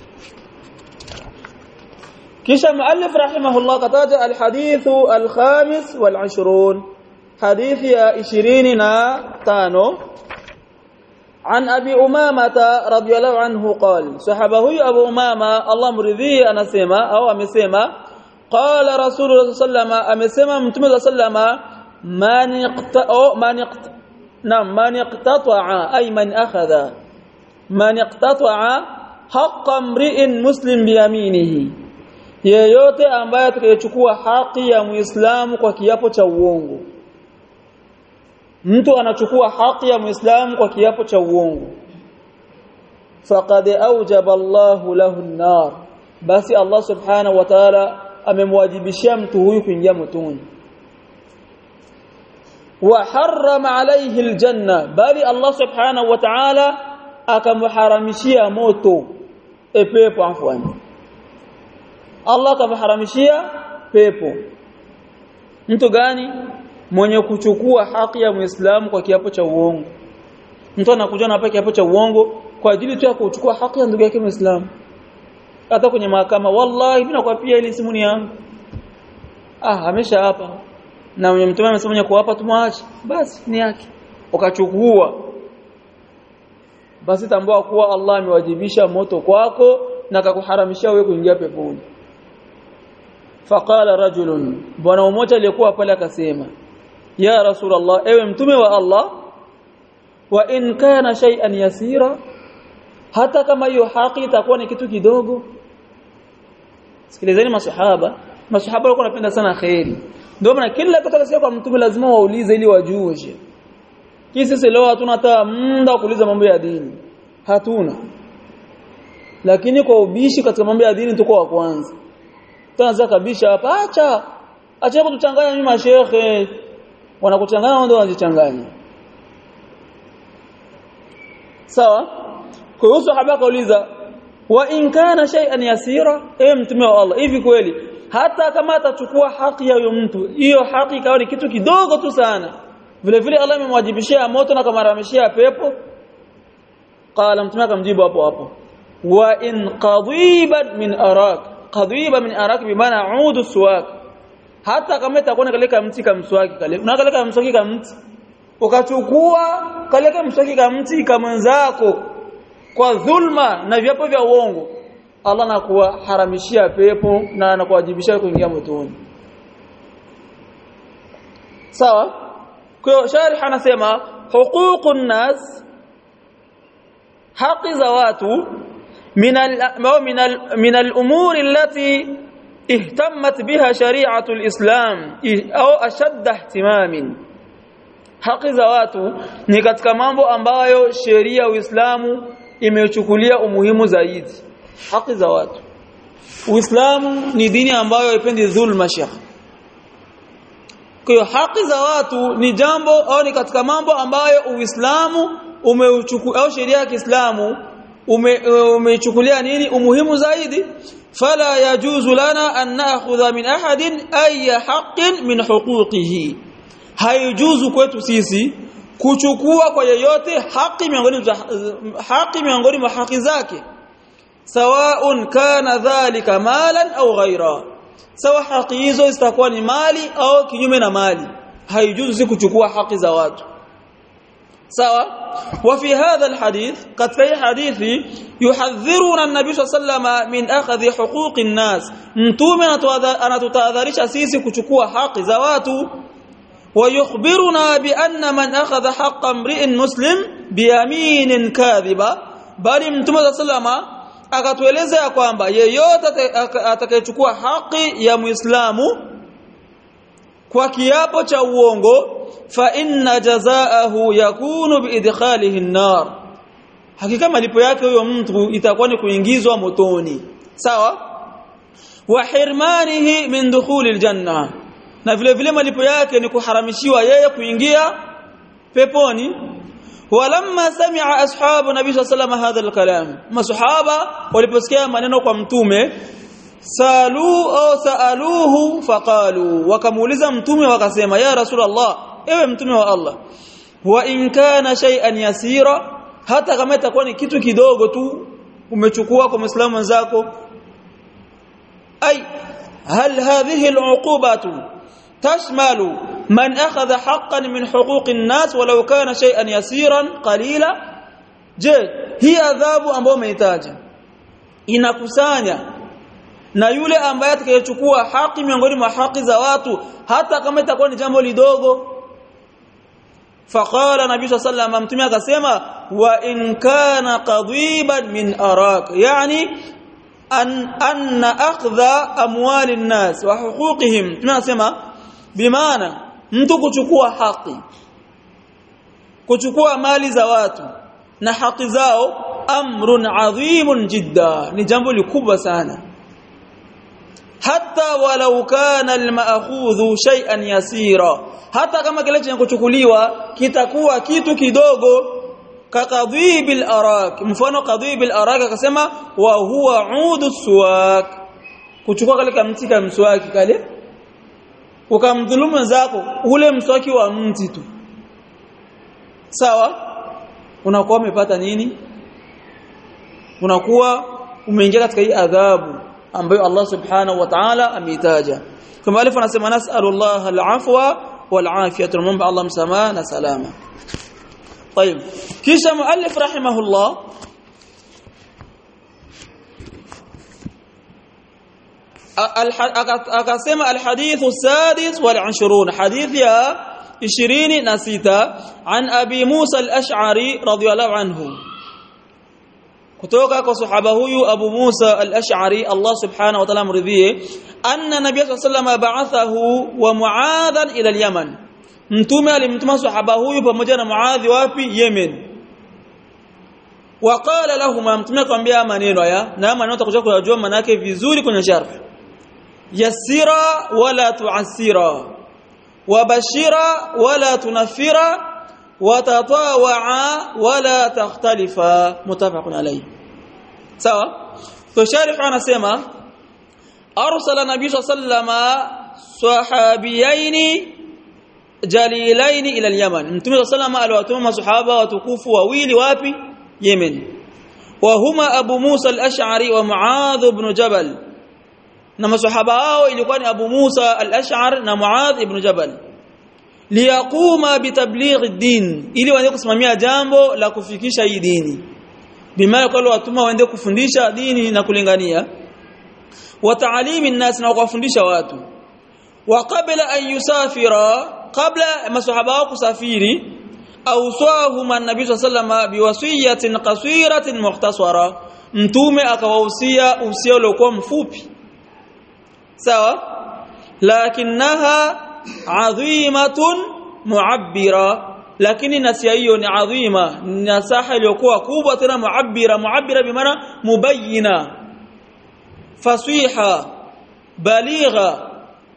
kisha muallif rahimahullah kataja alhadith alkhamis wal20 hadithi ya 25 عن أبي أمامة رضي الله عنه قال صحابه أبو أمامة الله مرضيه أنا سيما أو أمسيما قال رسول الله صلى الله عليه وسلم أمسيما متمد صلى الله عليه وسلم من اقت... أو من اقت... نعم من اقتطع أي من أخذ man iqtata'a haqqa mri'in muslim biyaminihi yeyote ambaye atakayechukua haki ya muislamu kwa kiapo cha uongo mtu anachukua haki ya muislamu kwa kiapo cha uongo faqad awjaba Allahu lahu an-nar basi Allah subhanahu wa ta'ala amemwajibishia mtu huyu kuingia motoni wa harrama alayhi aljanna bali Allah subhanahu wa ta'ala akamharamishia moto e pepo afwani Allah akamharamishia pepo mtu gani mwenye kuchukua haki ya Muislamu kwa kiapo cha uongo mtu anakuja na hapa kiapo cha uongo kwa ajili tu ya kuchukua haki ya ndugu yake Muislamu hata kwenye mahakama wallahi mimi nakwapia ile simu ni yangu ah amesha hapa na mwenye mtume amesema mwenye kuwapa tumwache basi ni yake ukachukua basi tambua kuwa Allah amewajibisha moto kwako na akakuharamishia wewe kuingia peponi faqala rajulun bwana mmoja aliyekuwa pale akasema ya rasulullah ewe mtume wa Allah wa in kana shay'an yasira hata kama hiyo haki itakuwa ni kitu kidogo sikilizeni masahaba masahaba walikuwa wanapenda sana khairi ndio maana kila kitu kwa mtume lazima waulize ili wajue kisi sisi leo hatuna hata muda kuuliza mambo ya dini hatuna lakini kwa ubishi katika mambo ya dini tuko wa kwanza tunaanza kabisha hapa acha acha kutuchanganya mimi mashehe wanakuchanganya ndio wanajichanganya sawa kwa hiyo sahaba kauliza wa in kana shay'an yasira eh mtume wa Allah hivi kweli hata kama atachukua haki ya huyo mtu hiyo haki ikawa ni kitu kidogo tu sana vile vile Allah amemwajibishia moto na kamaramishia pepo qala mtume akamjibu hapo hapo wa in qadiban min arak qadiba min arak bi maana udu suwak hata kama itakuwa kaleka mti kama mswaki kale unakaleka mswaki kama mti ukachukua kaleka mswaki kama mti kama mwenzako kwa dhulma na viapo vya uongo Allah anakuwa haramishia pepo na anakuwajibisha kuingia motoni sawa kwa hiyo sharih anasema huququn nas haki za watu min al min al min al-umur allati ihtammat biha shari'atu al-islam au ashadda ihtimamin haki za watu ni katika mambo ambayo sheria ya Uislamu imechukulia umuhimu zaidi haki za watu Uislamu ni dini ambayo haipendi dhulma shekh kwa hiyo haki za watu ni jambo au ni katika mambo ambayo Uislamu umeuchukua au sheria ya Kiislamu umeichukulia nini umuhimu zaidi fala yajuzu lana an na'khudha min ahadin ay haqqin min huquqihi haijuzu kwetu sisi kuchukua kwa yeyote haki miongoni haki miongoni mwa haki zake sawaun kana dhalika malan au ghaira sawa haki hizo zitakuwa ni mali au kinyume na mali haijuzu si kuchukua haki za watu sawa wa fi hadha alhadith katika hii hadithi yuhadhiruna an-nabiy sallallahu min akhdhi huquqi an-nas mtume anatutahadharisha sisi kuchukua haki za watu ويخبرنا بأن من أخذ حق امرئ مسلم بيمين كاذبة bali mtume صلى الله عليه akatueleza ya kwamba yeyote atakayechukua haki ya Muislamu kwa kiapo cha uongo fa inna jazaahu yakunu biidkhalihi an-nar hakika malipo yake huyo mtu itakuwa ni kuingizwa motoni sawa wa hirmanihi min dukhuli al-janna na vile vile malipo yake ni kuharamishiwa yeye kuingia peponi walamma sami'a ashabu nabii sallallahu alayhi hadha alkalam masahaba waliposikia maneno kwa mtume salu au saaluhu faqalu wakamuuliza mtume wakasema ya rasulullah ewe mtume wa Allah wa in kana shay'an yasira hata kama itakuwa ni kitu kidogo tu umechukua kwa muislamu wenzako ay hal hadhihi al'uqubatu تشمل من أخذ حقا من حقوق الناس ولو كان شيئا يسيرا قليلا je hii adhabu ambayo umehitaja inakusanya na yule ambaye atakayechukua haki miongoni mwa haki za watu hata kama itakuwa ni jambo lidogo faqala nabii sallallahu alayhi mtume akasema wa in kana qadiban min arak yani an anna akhdha amwali nnas wa huquqihim tunasema bimaana mtu kuchukua haki kuchukua mali za watu na haki zao amrun adhimun jidda ni jambo likubwa sana hatta walau kana almaakhudhu shay'an yasira hata kama kile chenye kuchukuliwa kitakuwa kitu kidogo kakadhibil arak mfano kadhibil arak akasema wa huwa udu suwak kuchukua kale kamti ka mswaki kale ukamdhulumu zako ule mswaki wa mti tu sawa unakuwa umepata nini unakuwa umeingia katika hii adhabu ambayo Allah subhanahu wa ta'ala ameitaja kama alifu anasema nas'alullah al-afwa wal-afiyah tunamwomba Allah msamaha na salama طيب kisha muallif rahimahullah akasema alhadith السادس والعشرون حديث يا 26 عن ابي موسى الاشعري رضي الله عنه kutoka kwa sahaba huyu Abu Musa al-Ash'ari Allah subhanahu wa ta'ala mridhie anna nabiy sallallahu alayhi ba'athahu wa Mu'adhan ila al-Yaman mtume alimtuma sahaba huyu pamoja na Muadhi wapi Yemen waqala lahum mtume akamwambia maneno haya na maneno tutakuja kujua maana yake vizuri kwenye sharh yasira wala tu'asira wabashira wala tunafira وتطاوعا ولا تختلفا متفق عليه sawa to sharif anasema arsala nabii sallama sahabiyaini jalilaini ila al-yaman mtume sallama aliwatuma masahaba watukufu wawili wapi yemen wa huma abu musa al-ash'ari wa muadh ibn jabal na masahaba hao ilikuwa ni abu musa al-ash'ar na muadh ibn jabal liyaquma bitabligh ad-din ili waende kusimamia jambo la kufikisha hii dini bimaana kwa watuma waende kufundisha dini na kulingania wa ta'alimi nas na kuwafundisha watu wa qabla an yusafira qabla masahaba wao kusafiri awsahum an-nabi sallallahu biwasiyatin qasiratin mukhtasara mtume akawahusia usia uliokuwa mfupi sawa lakinaha adhimatun muabbira lakini nasia hiyo ni adhima nasaha iliyokuwa kubwa tena muabbira muabbira bimaana mubayyina fasiha baligha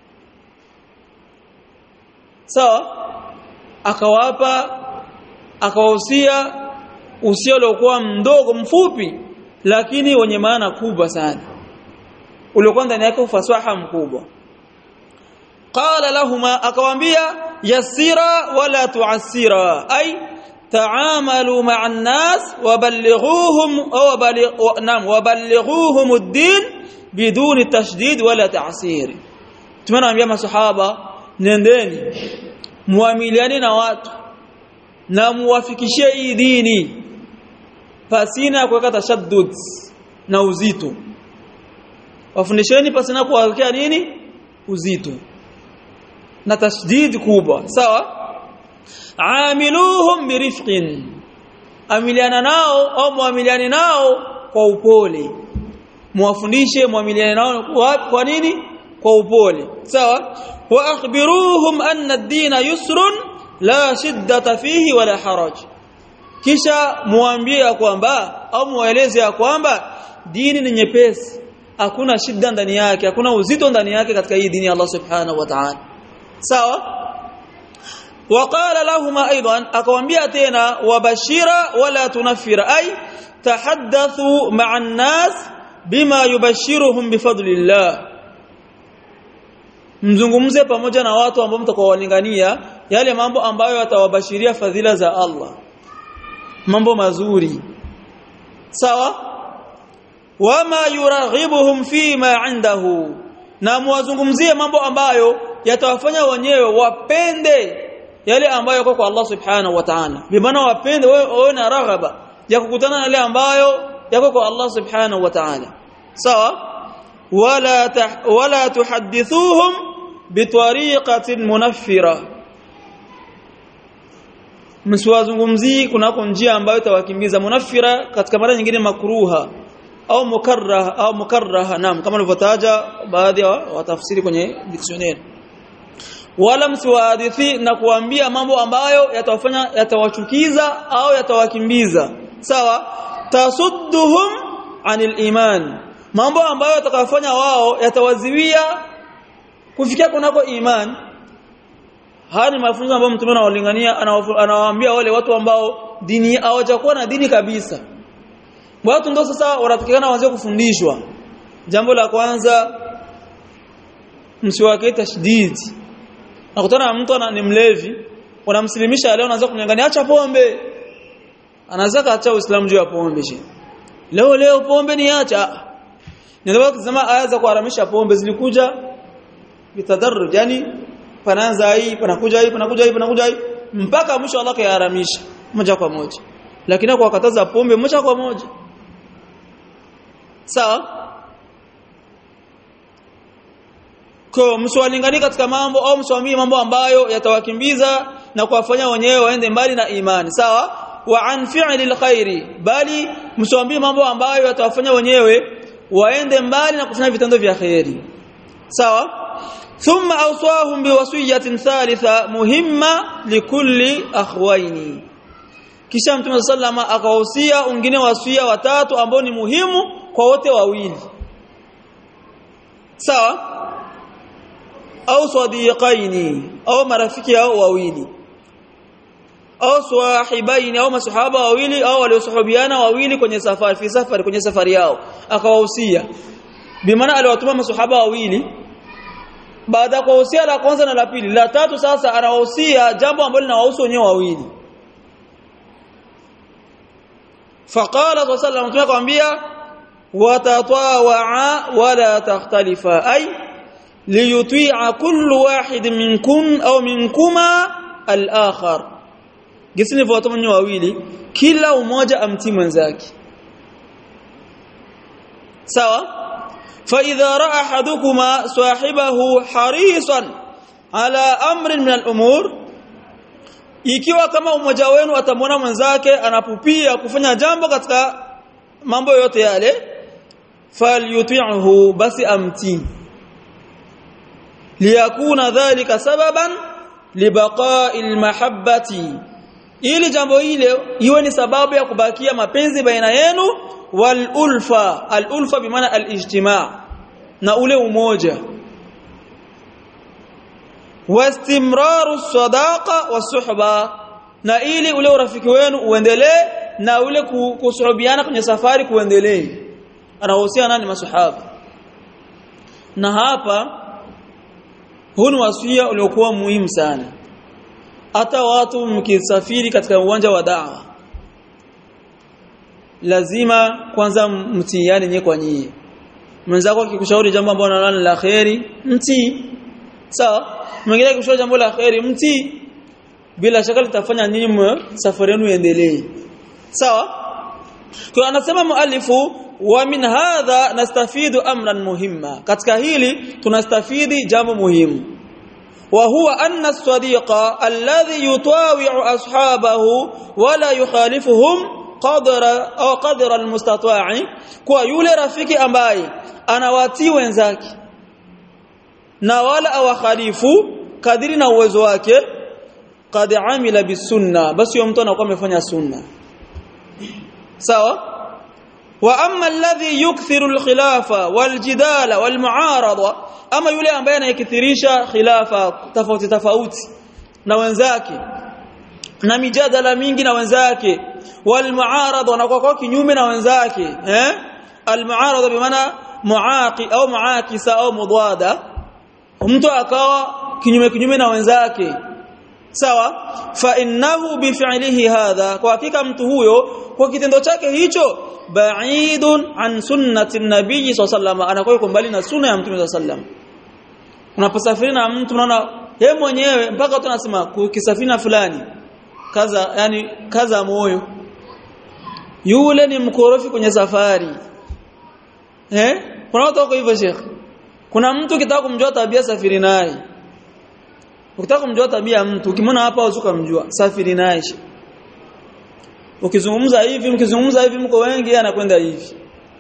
sawa akawapa akawahusia usia uliokuwa mdogo mfupi lakini wenye maana kubwa sana uliokuwa ndani yake ufasaha mkubwa قال لهما اكوامبيا يسيرا ولا تعسيرا اي تعاملوا مع الناس وبلغوهم او بلغ نعم وبلغوهم الدين بدون تشديد ولا تعسير tumewaambia masahaba nendeni muamiliane na watu na muwafikishie hii dini pasina kuweka tashaddud na uzito wafundisheni pasina kuwekea nini uzito na tashdid kubwa sawa amiluhum birifqin amiliana nao au muamiliane nao kwa upole muwafundishe muamiliane nao kwa, kwa nini kwa upole sawa wa akhbiruhum anna ad-din yusrun la shiddata fihi wala haraj kisha muambie kwamba au mueleze ya kwamba dini ni nyepesi hakuna shida ndani yake hakuna uzito ndani yake katika hii dini ya Allah subhanahu wa ta'ala sawa وقال لهما ايضا اكوambia tena wabashira wala tunafira ay tahaddathu ma'a an-nas bima yubashiruhum bifadlillah mzungumze pamoja na watu ambao mtakawalingania yale mambo ambayo yatawabashiria fadhila za Allah mambo mazuri sawa wama yuraghibuhum fima indahu na muwazungumzie mambo ambayo yatawafanya wenyewe wapende yale ambayo yako kwa Allah subhanahu wa ta'ala bimaana wapende wewe na raghaba ya kukutana na yale ambayo yako kwa Allah subhanahu wa ta'ala sawa wala tah, wala tuhaddithuhum bitariqatin munaffira msiwazungumzii kunako njia ambayo itawakimbiza munafira katika mara nyingine makruha au mukarraha au mukarraha naam kama nilivyotaja baadhi ya watafsiri kwenye dictionary wala msiwahadithi na kuambia mambo ambayo yatawafanya yatawachukiza au yatawakimbiza sawa tasudduhum anil iman mambo ambayo yatakayofanya wao yatawaziwia kufikia kunako iman haya ni mafunzo ambayo mtume anawalingania anawaambia wale watu ambao dini hawajakuwa na dini kabisa watu ndio sasa wanatakikana waanze kufundishwa jambo la kwanza msiwake tashdid nakutana na mtu ni mlevi unamsilimisha leo unaanza kumnyang'ania acha pombe anaanza kaacha uislamu juu ya pombe je leo leo pombe ni acha ndio kusema aya za kuharamisha pombe zilikuja bitadarruj yani panaanza hii panakuja hii panakuja hii panakuja hii mpaka mwisho Allah kayaharamisha moja kwa moja lakini kwa kataza pombe moja kwa moja sawa kwa msiwalingani katika mambo au msiwamie mambo ambayo yatawakimbiza na kuwafanya wenyewe waende mbali na imani sawa wa an fi'li alkhairi bali msiwambie mambo ambayo yatawafanya wenyewe waende mbali na kufanya vitendo vya khairi sawa thumma awsahum biwasiyatin thalitha muhimma likulli akhwaini kisha mtume sallama akawahusia wengine wasia watatu ambao ni muhimu kwa wote wawili sawa au sadiqaini au marafiki hao wawili au swahibaini au masahaba wawili au waliosahabiana wawili kwenye safari fi safari kwenye safari yao akawahusia bimaana aliwatuma masahaba wawili baada ya kuwahusia la kwanza na la pili la tatu sasa anawahusia jambo ambalo linawahusu wenyewe wawili faqala sallallahu alayhi wasallam akamwambia watatawaa wala takhtalifa ay liyuti'a kullu wahid minkum au minkuma al-akhar gisi nilivyotoa wenyewe wawili kila umoja amtii mwenzake sawa فإذا رأى أحدكما صاحبه حريصا على أمر من الأمور ikiwa kama umoja wenu atamwona mwenzake anapupia kufanya jambo katika mambo yote yale falyuti'hu basi amtii liyakuna dhalika sababan libaqa'il mahabbati ili jambo hile iwe ni sababu ya kubakia mapenzi baina yenu wal ulfa al ulfa bimaana al ijtima' na ule umoja wastimraru sadaqa wasuhba na ili ule urafiki wenu uendelee na ule kusuhubiana kwenye safari kuendelee anahusiana nani masahaba na hapa huu ni wasia uliokuwa muhimu sana hata watu mkisafiri katika uwanja wa dawa lazima kwanza mtiiane nyewe kwa nyie mwenzako akikushauri jambo ambalo unaona la khairi mtii sawa mwingine akikushauri jambo la khairi mtii bila shaka litafanya nyinyi safari yenu iendelee sawa kwa anasema muallifu wa min hadha nastafidu amran muhimma katika hili tunastafidi jambo muhimu wa huwa anna as-sadiqa alladhi yutawi'u ashabahu wala yukhalifuhum qadra au qadra almustata'i kwa yule rafiki ambaye anawatii wenzake na wala awakhalifu kadiri na uwezo wake qad amila bisunna basi huyo mtu anakuwa amefanya sunna sawa wa amma alladhi yukthiru alkhilafa waljidala walmuarada ama yule ambaye anayekithirisha khilafa tofauti tofauti na wenzake na mijadala mingi na wenzake walmuarada na kwa kinyume na wenzake eh almuarada bimaana muaqi au muakisa au mudwada mtu akawa kinyume kinyume na wenzake sawa fa innahu bifi'lihi hadha kwa hakika mtu huyo kwa kitendo chake hicho ba'idun an sunnati nabii sallallahu anakuwa yuko mbali na sunna ya mtume sallallahu unaposafiri na mtu unaona yeye mwenyewe mpaka tunasema kisafina fulani kaza yani kaza moyo yule ni mkorofi kwenye safari eh kuna watu wako hivyo sheikh kuna mtu kitaka kumjua tabia safiri naye ukitaka kumjua tabia ya mtu ukimwona hapa uzuka mjua safiri naye ukizungumza hivi mkizungumza hivi mko wengi anakwenda hivi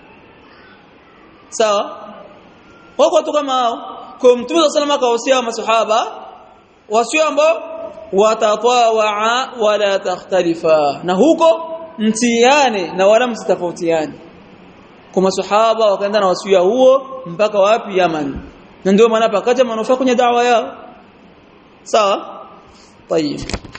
sawa wako watu kama hao kwa mtume sallallahu akawasia masahaba wasio ambao watatawaa wala takhtalifa na huko mtiane na wala msitofautiane kwa masahaba wakaenda na wasia huo mpaka wapi Yaman na ndio maana pakaja manufaa kwenye dawa yao sawa طيب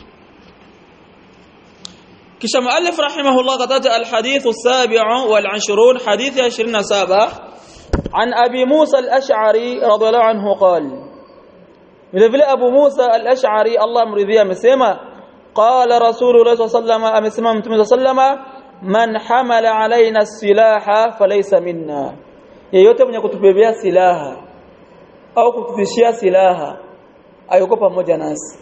kisha muallif rahimahullah kataja alhadith as-sabi' wal 20 hadith 27 عن أبي موسى الأشعري رضي الله عنه قال vile vile Abu Musa al-Ash'ari Allah mridhia amesema qala Rasulullah sallallahu amesema Mtume sallallahu man hamala alaina silaha falaysa minna yeyote mwenye kutubebea silaha au kutufishia silaha ayuko pamoja nasi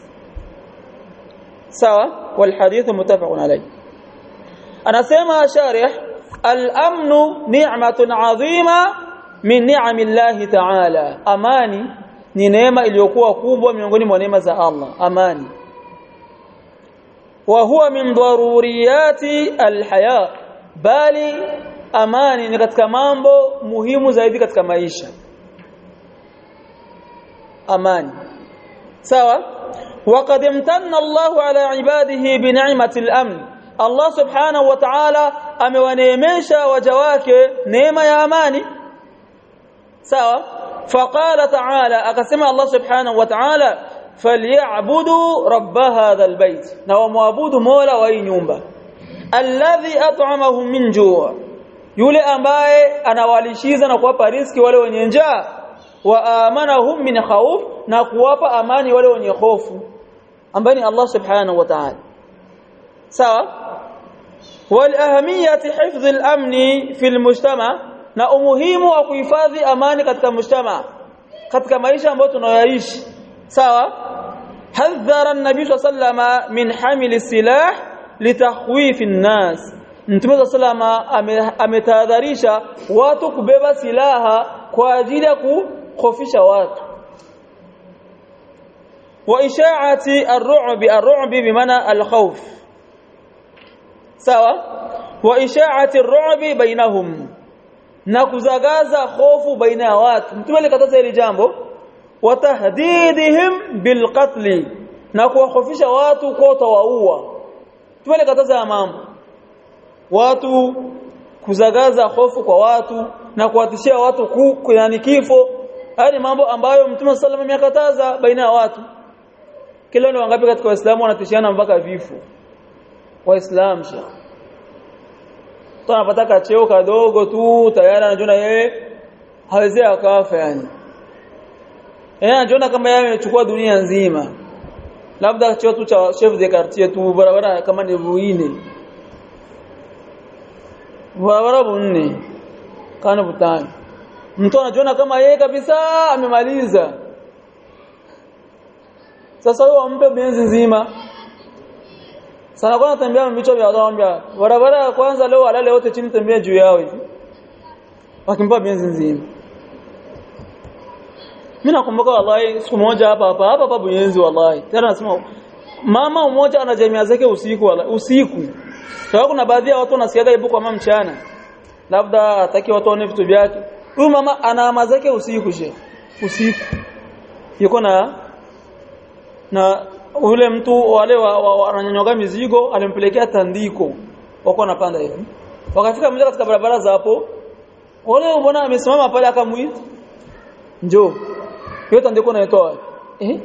sawa wal hadith muttafaqun alayh anasema sharih al-amnu ni'matun 'azima min ni'amillahi ta'ala amani ni neema iliyokuwa kubwa miongoni mwa neema za Allah amani wa huwa min daruriyati alhaya bali amani ni katika mambo muhimu zaidi katika maisha amani sawa وقد امتن الله على عباده بنعمه الامن الله سبحانه وتعالى amewaneemesha waja wake neema ya amani sawa فقال تعالى اقسم الله سبحانه وتعالى فليعبدوا رب هذا البيت na muabudu mola wa hii nyumba alladhi at'amahum min ju' yule ambaye anawalishiza na kuwapa riski wale wenye njaa wa amanahum min khawf na kuwapa amani wale wenye hofu ambaye ni Allah subhanahu wa ta'ala sawa wal ahamiyati hifdh al amni fi al mujtama na umuhimu wa kuhifadhi amani katika mujtama katika maisha ambayo tunayoishi sawa hadhara an-nabii sallama min hamil silah litakhwif an-nas Mtume sallama ametahadharisha watu kubeba silaha kwa ajili ya kukhofisha watu wa isha'ati ar-ru'bi ar-ru'bi bimaana al-khawf sawa wa isha'ati ar-ru'bi bainahum na kuzagaza hofu baina ya watu mtume alikataza hili jambo watahdidihim bilqatl na kuwahofisha watu kwa utawaua mtume alikataza ya mambo watu kuzagaza hofu kwa watu na kuwatishia watu ku yani kifo haya ni mambo ambayo mtume sallallahu alayhi amekataza baina ya watu kila ni wangapi katika waislamu wanatishiana mpaka vifo waislamu shekhi mtu anapata cheo kadogo tu tayari anajiona yeye hawezi akafa yani yeye anajiona kama yeye amechukua dunia nzima labda cheo tu cha chef de quartier tu barabara kama ni ruine barabara bunne kana butani mtu anajiona kama yeye kabisa amemaliza sasa huyo ampe benzi nzima sana kwa natembea vichwa vya wadhambi barabara ya kwanza leo walale wote chini tembea juu yao hivi wakimpa benzi nzima mimi nakumbuka wallahi siku moja hapa hapa hapa hapa Buyenzi wallahi tena nasema mama mmoja ana jamii zake usiku wallahi usiku sababu kuna baadhi ya watu wanasiaga ibu kwa mama mchana labda hataki watu waone vitu vyake huyu mama ana ama zake usiku she usiku yuko na na ule mtu wale wananyonyoga mizigo alimpelekea tandiko wako napanda hivi wakafika mmoja katika barabara za hapo wale mbona amesimama pale akamuita njoo hiyo tandiko naitoa eh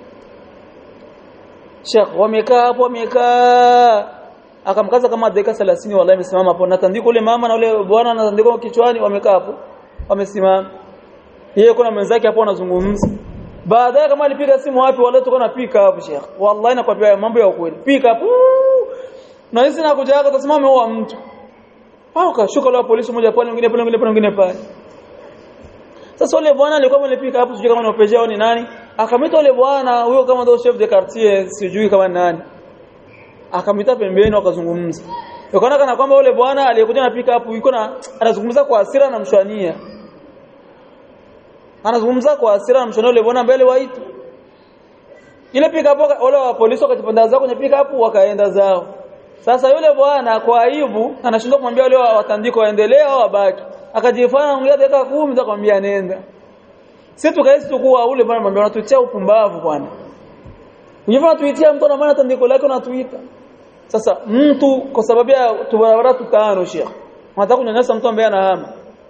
Sheikh wamekaa hapo wamekaa akamkaza kama dakika 30 wallahi amesimama hapo na tandiko ule mama na ule bwana na tandiko kichwani wamekaa hapo wamesimama yeye kuna mwenzake hapo anazungumza baadaye kama alipiga simu wapi wale tuko na pick up Sheikh wallahi nakwambia mambo ya ukweli pick up na hizi na kuja hapa tasema ameua mtu au kashuka la polisi moja pale mwingine pale mwingine pale mwingine pale sasa ule bwana alikuwa mwenye pick up sijui kama ni opeja au ni nani akamita ule bwana huyo kama ndio chef de quartier sijui kama ni nani akamita pembeni wakazungumza Ukaona kana kwamba ule bwana aliyekuja na pick up yuko na anazungumza kwa hasira na mshwania anazungumza kwa hasira na mshonole bwana mbele waitu ile pick up wale wa polisi wakajipanda zao kwenye pick up wakaenda zao sasa yule bwana kwa aibu anashindwa kumwambia wale watandiko waendelee au wabaki akajifanya ongea dakika 10 takwambia nenda sisi tukahisi tukua ule bwana mwambia unatutia upumbavu bwana Unajua tuitia mtu na maana tandiko lake unatuita. Sasa mtu kwa sababu ya tubarabara tutano Sheikh. Unataka kunyanyasa mtu ambaye anahama.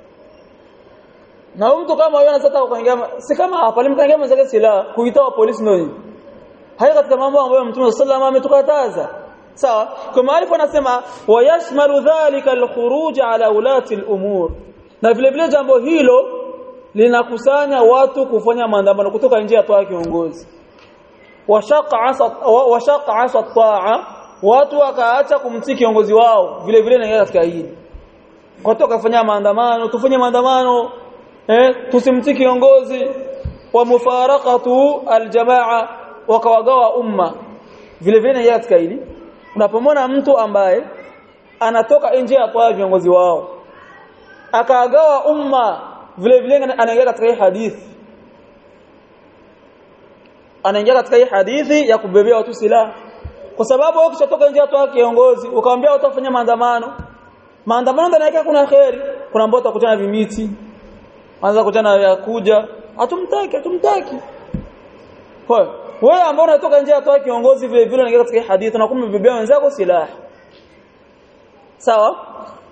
Na mtu kama yeye anataka kuingia si kama hapa alimkangia mwenzake silaha kuita wa polisi ndio nini? Haya katika mambo ambayo Mtume sallallahu ametukataza. Sawa? Kwa maarifa anasema wayashmalu dhalika alkhuruj ala ulati al'umur. Na vile vile jambo hilo linakusanya watu kufanya maandamano kutoka nje ya toa kiongozi washaqa asa taa watu wakaacha kumtii kiongozi wao vile vile naingia katika hili watu wakafanya maandamano tufanye maandamano eh tusimtii kiongozi wa mufaraqatu aljamaa wakawagawa umma vile vile naingia katika hili unapomwona mtu ambaye anatoka nje ya kwa viongozi wao akaagawa umma vile vile anaingia katika hii hadithi anaingia katika hii hadithi ya kubebea watu silaha kwa sababu wao kishatoka nje watu kiongozi ukamwambia watu wafanye maandamano maandamano ndani yake kuna khairi kuna ambao utakutana vimiti anza kukutana ya kuja hatumtaki hatumtaki kwa wewe ambao unatoka nje watu kiongozi vile vile unaingia katika hii hadithi na kumbebea wenzako silaha sawa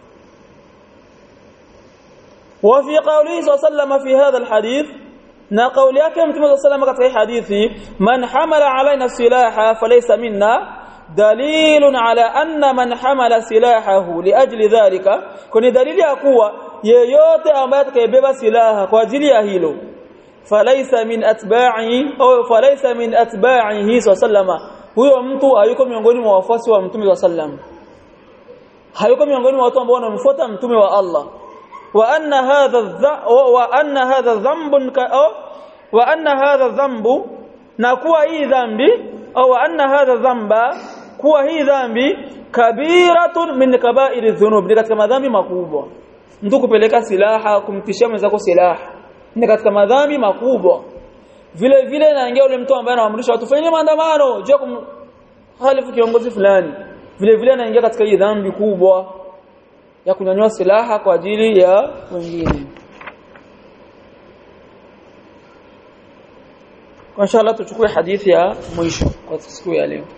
وفي قوله صلى الله عليه وسلم في هذا الحديث na kauli yake mtume sallallahu katika hii hadithi man hamala alaina silaha falaysa minna dalilun ala anna man hamala silahahu liajli dhalika kuni dalili ya kuwa yeyote ambaye atakayebeba silaha kwa ajili ya hilo falaysa min atba'i au falaysa min atba'ihi sallama huyo mtu hayuko miongoni mwa wafuasi wa mtume sallam hayuko miongoni mwa watu ambao wanamfuata mtume wa Allah وأن هذا وأن هذا ذنب وأن هذا ذنب نكوا هي ذنبي أو أن هذا ذنب كوا هي ذنبي كبيرة من كبائر الذنوب ni katika madhambi makubwa mtu kupeleka silaha kumtishia mwenzako silaha ni katika madhambi makubwa vile vile naingia yule mtu ambaye anaamrisha watu fanye maandamano je kumhalifu kiongozi fulani vile vile anaingia katika hii dhambi kubwa ya kunyanyua silaha kwa ajili ya wengine. Kwa inshallah tuchukue hadithi ya mwisho kwa siku ya leo.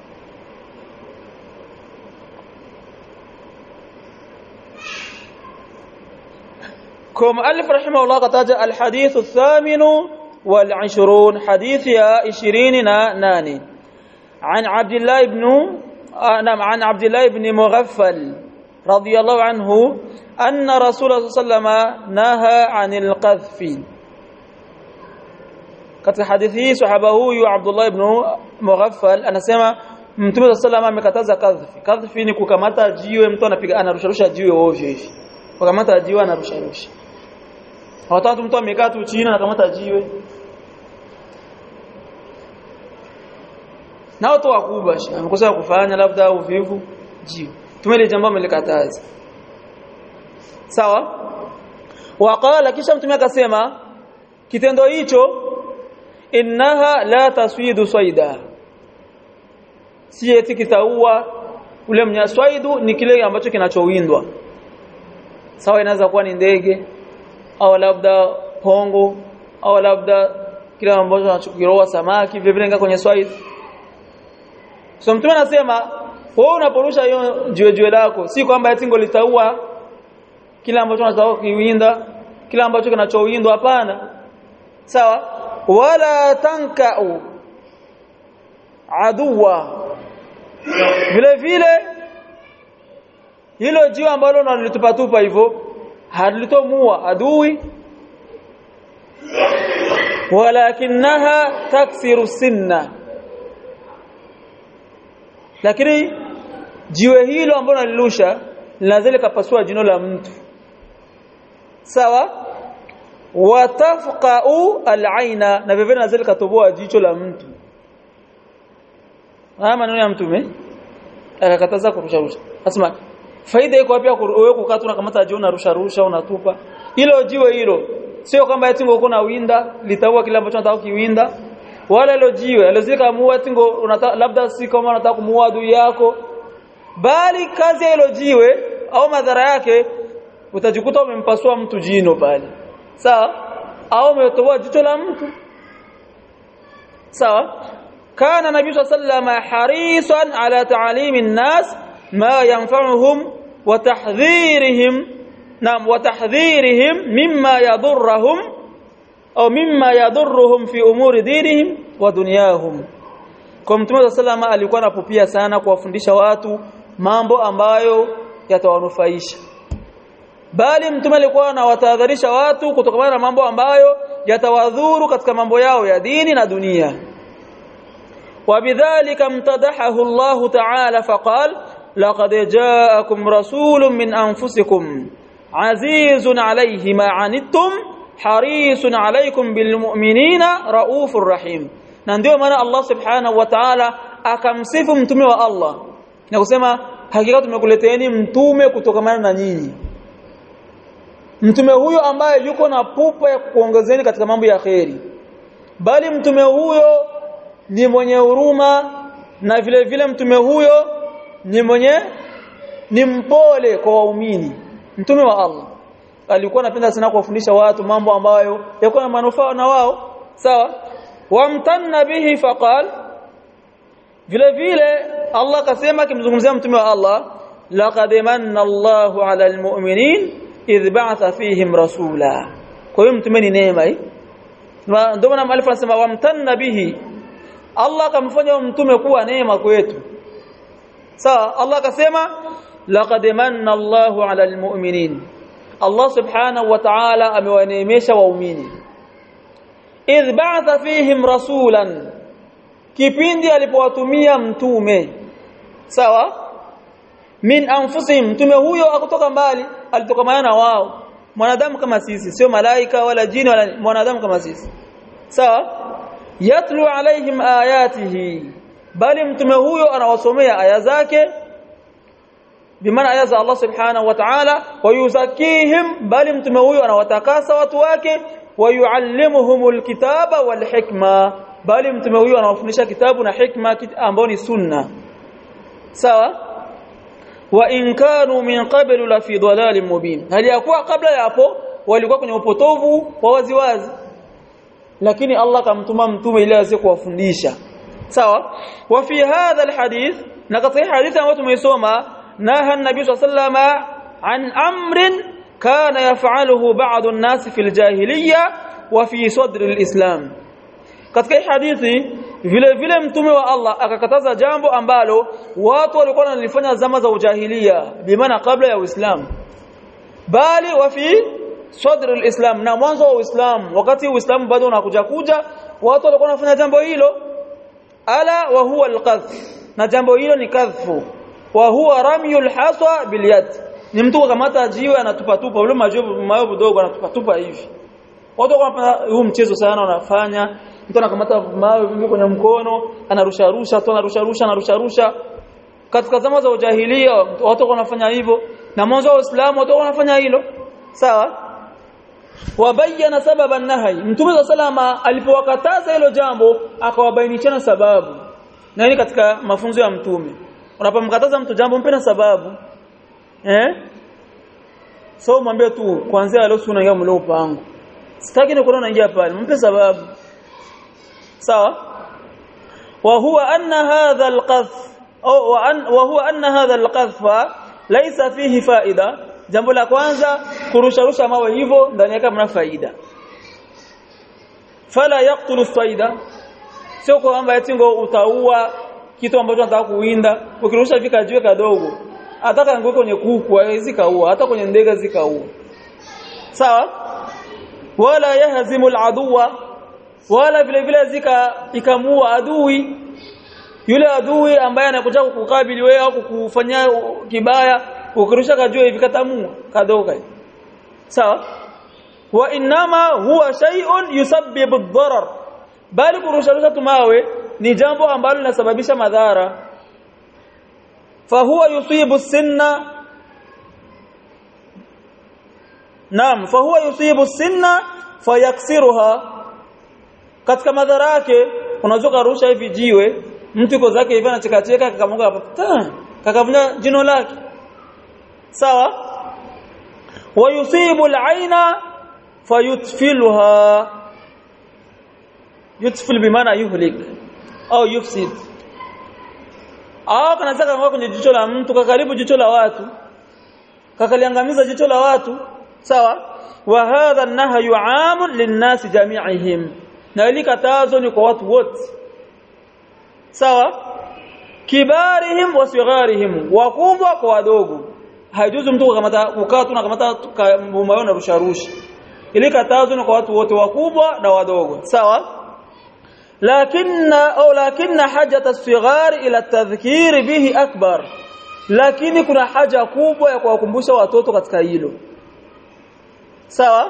Kwa muallif rahimahullah kataja alhadith الثامن والعشرون حديث يا 28 عن عبد الله بن نعم عن عبد الله بن مغفل رضي الله عنه أن رسول الله صلى الله عليه وسلم نهى عن القذف katika hadithi hii sahaba huyu Abdullah ibn Mughaffal anasema Mtume sallallahu amekataza kadhfi. Kadhfi ni kukamata jiwe mtu anapiga anarusharusha jiwe ovyo hivi. Kukamata jiwe anarusharusha. Hawatatu mtu amekaa tu chini anakamata jiwe. Na watu wakubwa amekosa kufanya labda uvivu jiwe. Tumele jambo amelikataza. Sawa? Waqala kisha mtume akasema kitendo hicho innaha la taswidu saida si eti kitaua ule mnyaswaidu ni kile ambacho kinachowindwa sawa inaweza kuwa ni ndege au labda pongo au labda kile ambacho anachokiroa samaki vile vile kwenye swaidu so mtume anasema wewe unaporusha hiyo jiwe jiwe lako si kwamba eti ngo litaua kile ambacho unataka kuiwinda kile ambacho kinachowindwa hapana sawa wala tankau aduwa vile vile hilo jiwe ambalo unalitupatupa hivyo halitomua adui walakinaha taksiru sinna lakini jiwe hilo ambalo nalirusha linaweza kapasua jino la mtu sawa watafqa'u al-aina na vivyo naweza likatoboa jicho la mtu haya maneno ya mtume akakataza kurusha rusha asema faida iko wapi wewe kukaa tu unakamata jiwe unarusha rusha unatupa hilo jiwe hilo sio kwamba eti ngo kuna winda litaua kile ambacho unataka kiwinda wala hilo jiwe alizika muua tingo labda si kama unataka kumuua adui yako bali kazi ya hilo jiwe au madhara yake utajikuta umempasua mtu jino pale sawa au umetoboa jicho la mtu sawa kana nabii sallallahu harisan ala ta'limi an-nas ma yanfa'uhum wa tahdhirihim nam wa tahdhirihim mimma yadurruhum au mimma yadurruhum fi umuri dinihim wa dunyahum kwa mtume sallallahu alikuwa anapupia sana kuwafundisha watu mambo ambayo yatawanufaisha bali mtume alikuwa anawatahadharisha watu kutokana na mambo ambayo yatawadhuru katika mambo yao ya dini na dunia وبذلك امتدحه الله تعالى فقال لقد جاءكم رسول من أنفسكم عزيز عليه ما عنتم حريص عليكم بالمؤمنين رؤوف رحيم na ndio maana Allah subhanahu wa ta'ala akamsifu mtume wa Allah na kusema hakika tumekuleteeni mtume kutokamana na nyinyi mtume huyo ambaye yuko na pupa ya kuongezeni katika mambo ya kheri bali mtume huyo ni mwenye huruma na vile vile mtume huyo ni mwenye ni mpole kwa waumini mtume wa Allah alikuwa anapenda sana kuwafundisha watu mambo ambayo yako na manufaa na wao sawa wamtanna bihi faqal vile vile Allah akasema akimzungumzia mtume wa Allah laqad manna Allahu 'ala almu'minin idh ba'atha fihim rasula kwa hiyo mtume ni neema hii ndio maana mwalifu anasema wamtanna bihi Allah akamfanya mtume kuwa neema kwetu sawa Allah akasema laqad manna Allahu 'ala almu'minin Allah subhanahu wa ta'ala amewaneemesha waumini idh ba'atha fihim rasulan kipindi alipowatumia mtume sawa min anfusihim mtume huyo akutoka mbali alitoka na wao mwanadamu kama sisi sio malaika wala jini wala mwanadamu kama sisi sawa yatlu alaihim ayatihi bali mtume huyo anawasomea aya zake bimaana aya za Allah subhanahu wa ta'ala wayuzakihim bali mtume huyo anawatakasa watu wake wayuallimuhumul kitaba wal hikma bali mtume huyo anawafundisha kitabu na hikma ambao ni sunna sawa wa in kanu min qablu la fi dhalalin mubin hali yakuwa kabla ya hapo walikuwa kwenye upotovu wa waziwazi lakini Allah kamtuma mtume ili aweze kuwafundisha sawa wa fi hadha alhadith na katika hadithi ambayo tumeisoma naha an-nabii sallallahu alayhi an amrin kana yaf'aluhu ba'd an-nas fi al-jahiliyya wa fi sadr al-islam katika hadithi vile vile mtume wa Allah akakataza jambo ambalo watu walikuwa wanalifanya zama za ujahiliya bimaana kabla ya Uislamu bali wa fi sadr al-islam na mwanzo wa Uislamu wakati Uislamu bado unakuja kuja watu walikuwa wanafanya jambo hilo ala wa huwa al-qadhf na jambo hilo ni kadhfu wa huwa ramyul haswa bil yad ni mtu kukamata jiwe anatupa tupa ule majiwe mayo kidogo anatupa tupa hivi watu wanafanya huu mchezo sana wanafanya mtu anakamata mawe vingi kwenye mkono anarusha rusha tu anarusha rusha anarusha rusha katika zama za ujahilia watu wanafanya hivyo na mwanzo wa Uislamu watu wanafanya hilo sawa wabayana sababa nahai mtume salama alipowakataza hilo jambo akawabainishana sababu na hili katika mafunzo ya mtume unapomkataza mtu jambo mpe na sababu eh so mwambie tu kuanzia leo unaingia mleo pango sitaki nikuona unaingia pale mpe sababu sawa wa huwa anna hadha alqadhf au wa huwa anna hadha alqadhfa laysa fihi faida jambo la kwanza kurusharusha mawe hivyo ndani yake mna faida fala yaqtulu faida sio kwamba eti ngo utaua kitu ambacho unataka kuwinda ukirusha vika jiwe kadogo hata kangue kwenye kuku haiwezi kaua hata kwenye ndege zikaua sawa wala yahzimu aladuwa wala vile vile zika ikamua adui yule adui ambaye anakuja kukukabili wewe au kukufanyia kibaya ukirusha kajua hivi katamua kadoka sawa wa inama huwa shay'un yusabbibu ad-darar bali kurusha tumawe ni jambo ambalo linasababisha madhara fahuwa yusibu sinna naam fahuwa yusibu sinna fayaksiruha katika madhara yake unaweza kurusha hivi jiwe mtu iko zake hivi anachekacheka akamunga hapa kakavunja jino lake sawa wayusibu al-aina fayutfiluha yutfil bimaana yuhlik au yufsid au kanaweza kama kwenye jicho la mtu kakaribu jicho la watu kakaliangamiza jicho la watu sawa wa hadha an-nahyu 'amun lin-nasi jami'ihim na ili katazo ni kwa watu wote sawa kibarihim wa sigharihim wakubwa kwa wadogo haijuzu mtu kukamata ukaa tu na kamata mumayo na rusha rusha ili katazo ni kwa watu wote wakubwa na wadogo sawa lakinna au lakinna hajata as-sighar ila at-tadhkir bihi akbar lakini kuna haja kubwa ya kuwakumbusha watoto katika hilo sawa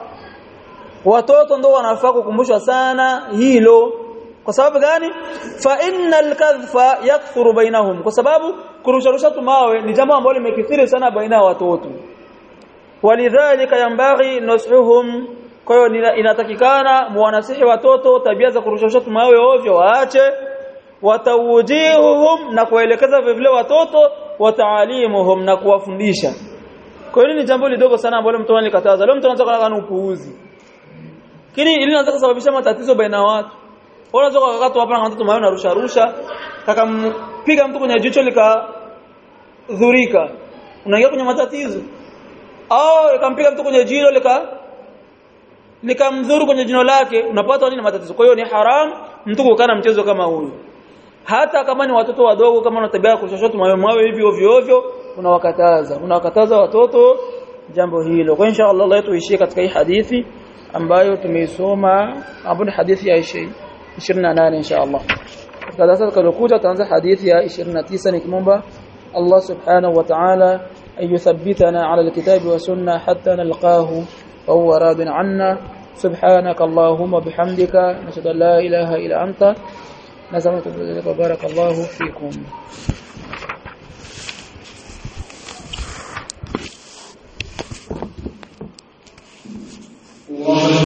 watoto ndio wanafaa kukumbushwa sana hilo kwa sababu gani fa innal kadhfa yakthuru bainahum kwa sababu kurusharusha tumawe ni jambo ambalo limekithiri sana baina ya watoto walidhalika yambaghi nasuhum kwa hiyo inatakikana muwanasihi watoto tabia za kurusharusha tumawe ovyo waache watawujihuhum na kuelekeza vile watoto wataalimuhum na kuwafundisha kwa hiyo ni jambo lidogo sana ambalo mtu alikataza leo mtu anataka kana upuuzi kini ili inaweza kusababisha matatizo baina watu unaweza kukakata hapa na mtoto mayo na rusha rusha kakampiga mtu kwenye jicho likadhurika unaingia kwenye matatizo au ikampiga mtu kwenye jino lika likamdhuru kwenye jino lake unapata nini matatizo kwa hiyo ni haram mtu kukana mchezo kama huyu hata kama ni watoto wadogo kama unatabia kushoshoto mawe mawe hivi ovyo ovyo unawakataza unawakataza watoto jambo hilo kwa insha Allah tuishie katika hii hadithi ambayo tumeisoma ambayo ni hadithi ya 28 insha Allah katika darasa tutakayokuja tutaanza hadithi ya 29 nikimomba Allah subhanahu wa ta'ala أن يثبتنا على الكتاب والسنة حتى نلقاه وهو راض عنا سبحانك اللهم وبحمدك نشهد أن لا إله إلا أنت نسألك بارك الله فيكم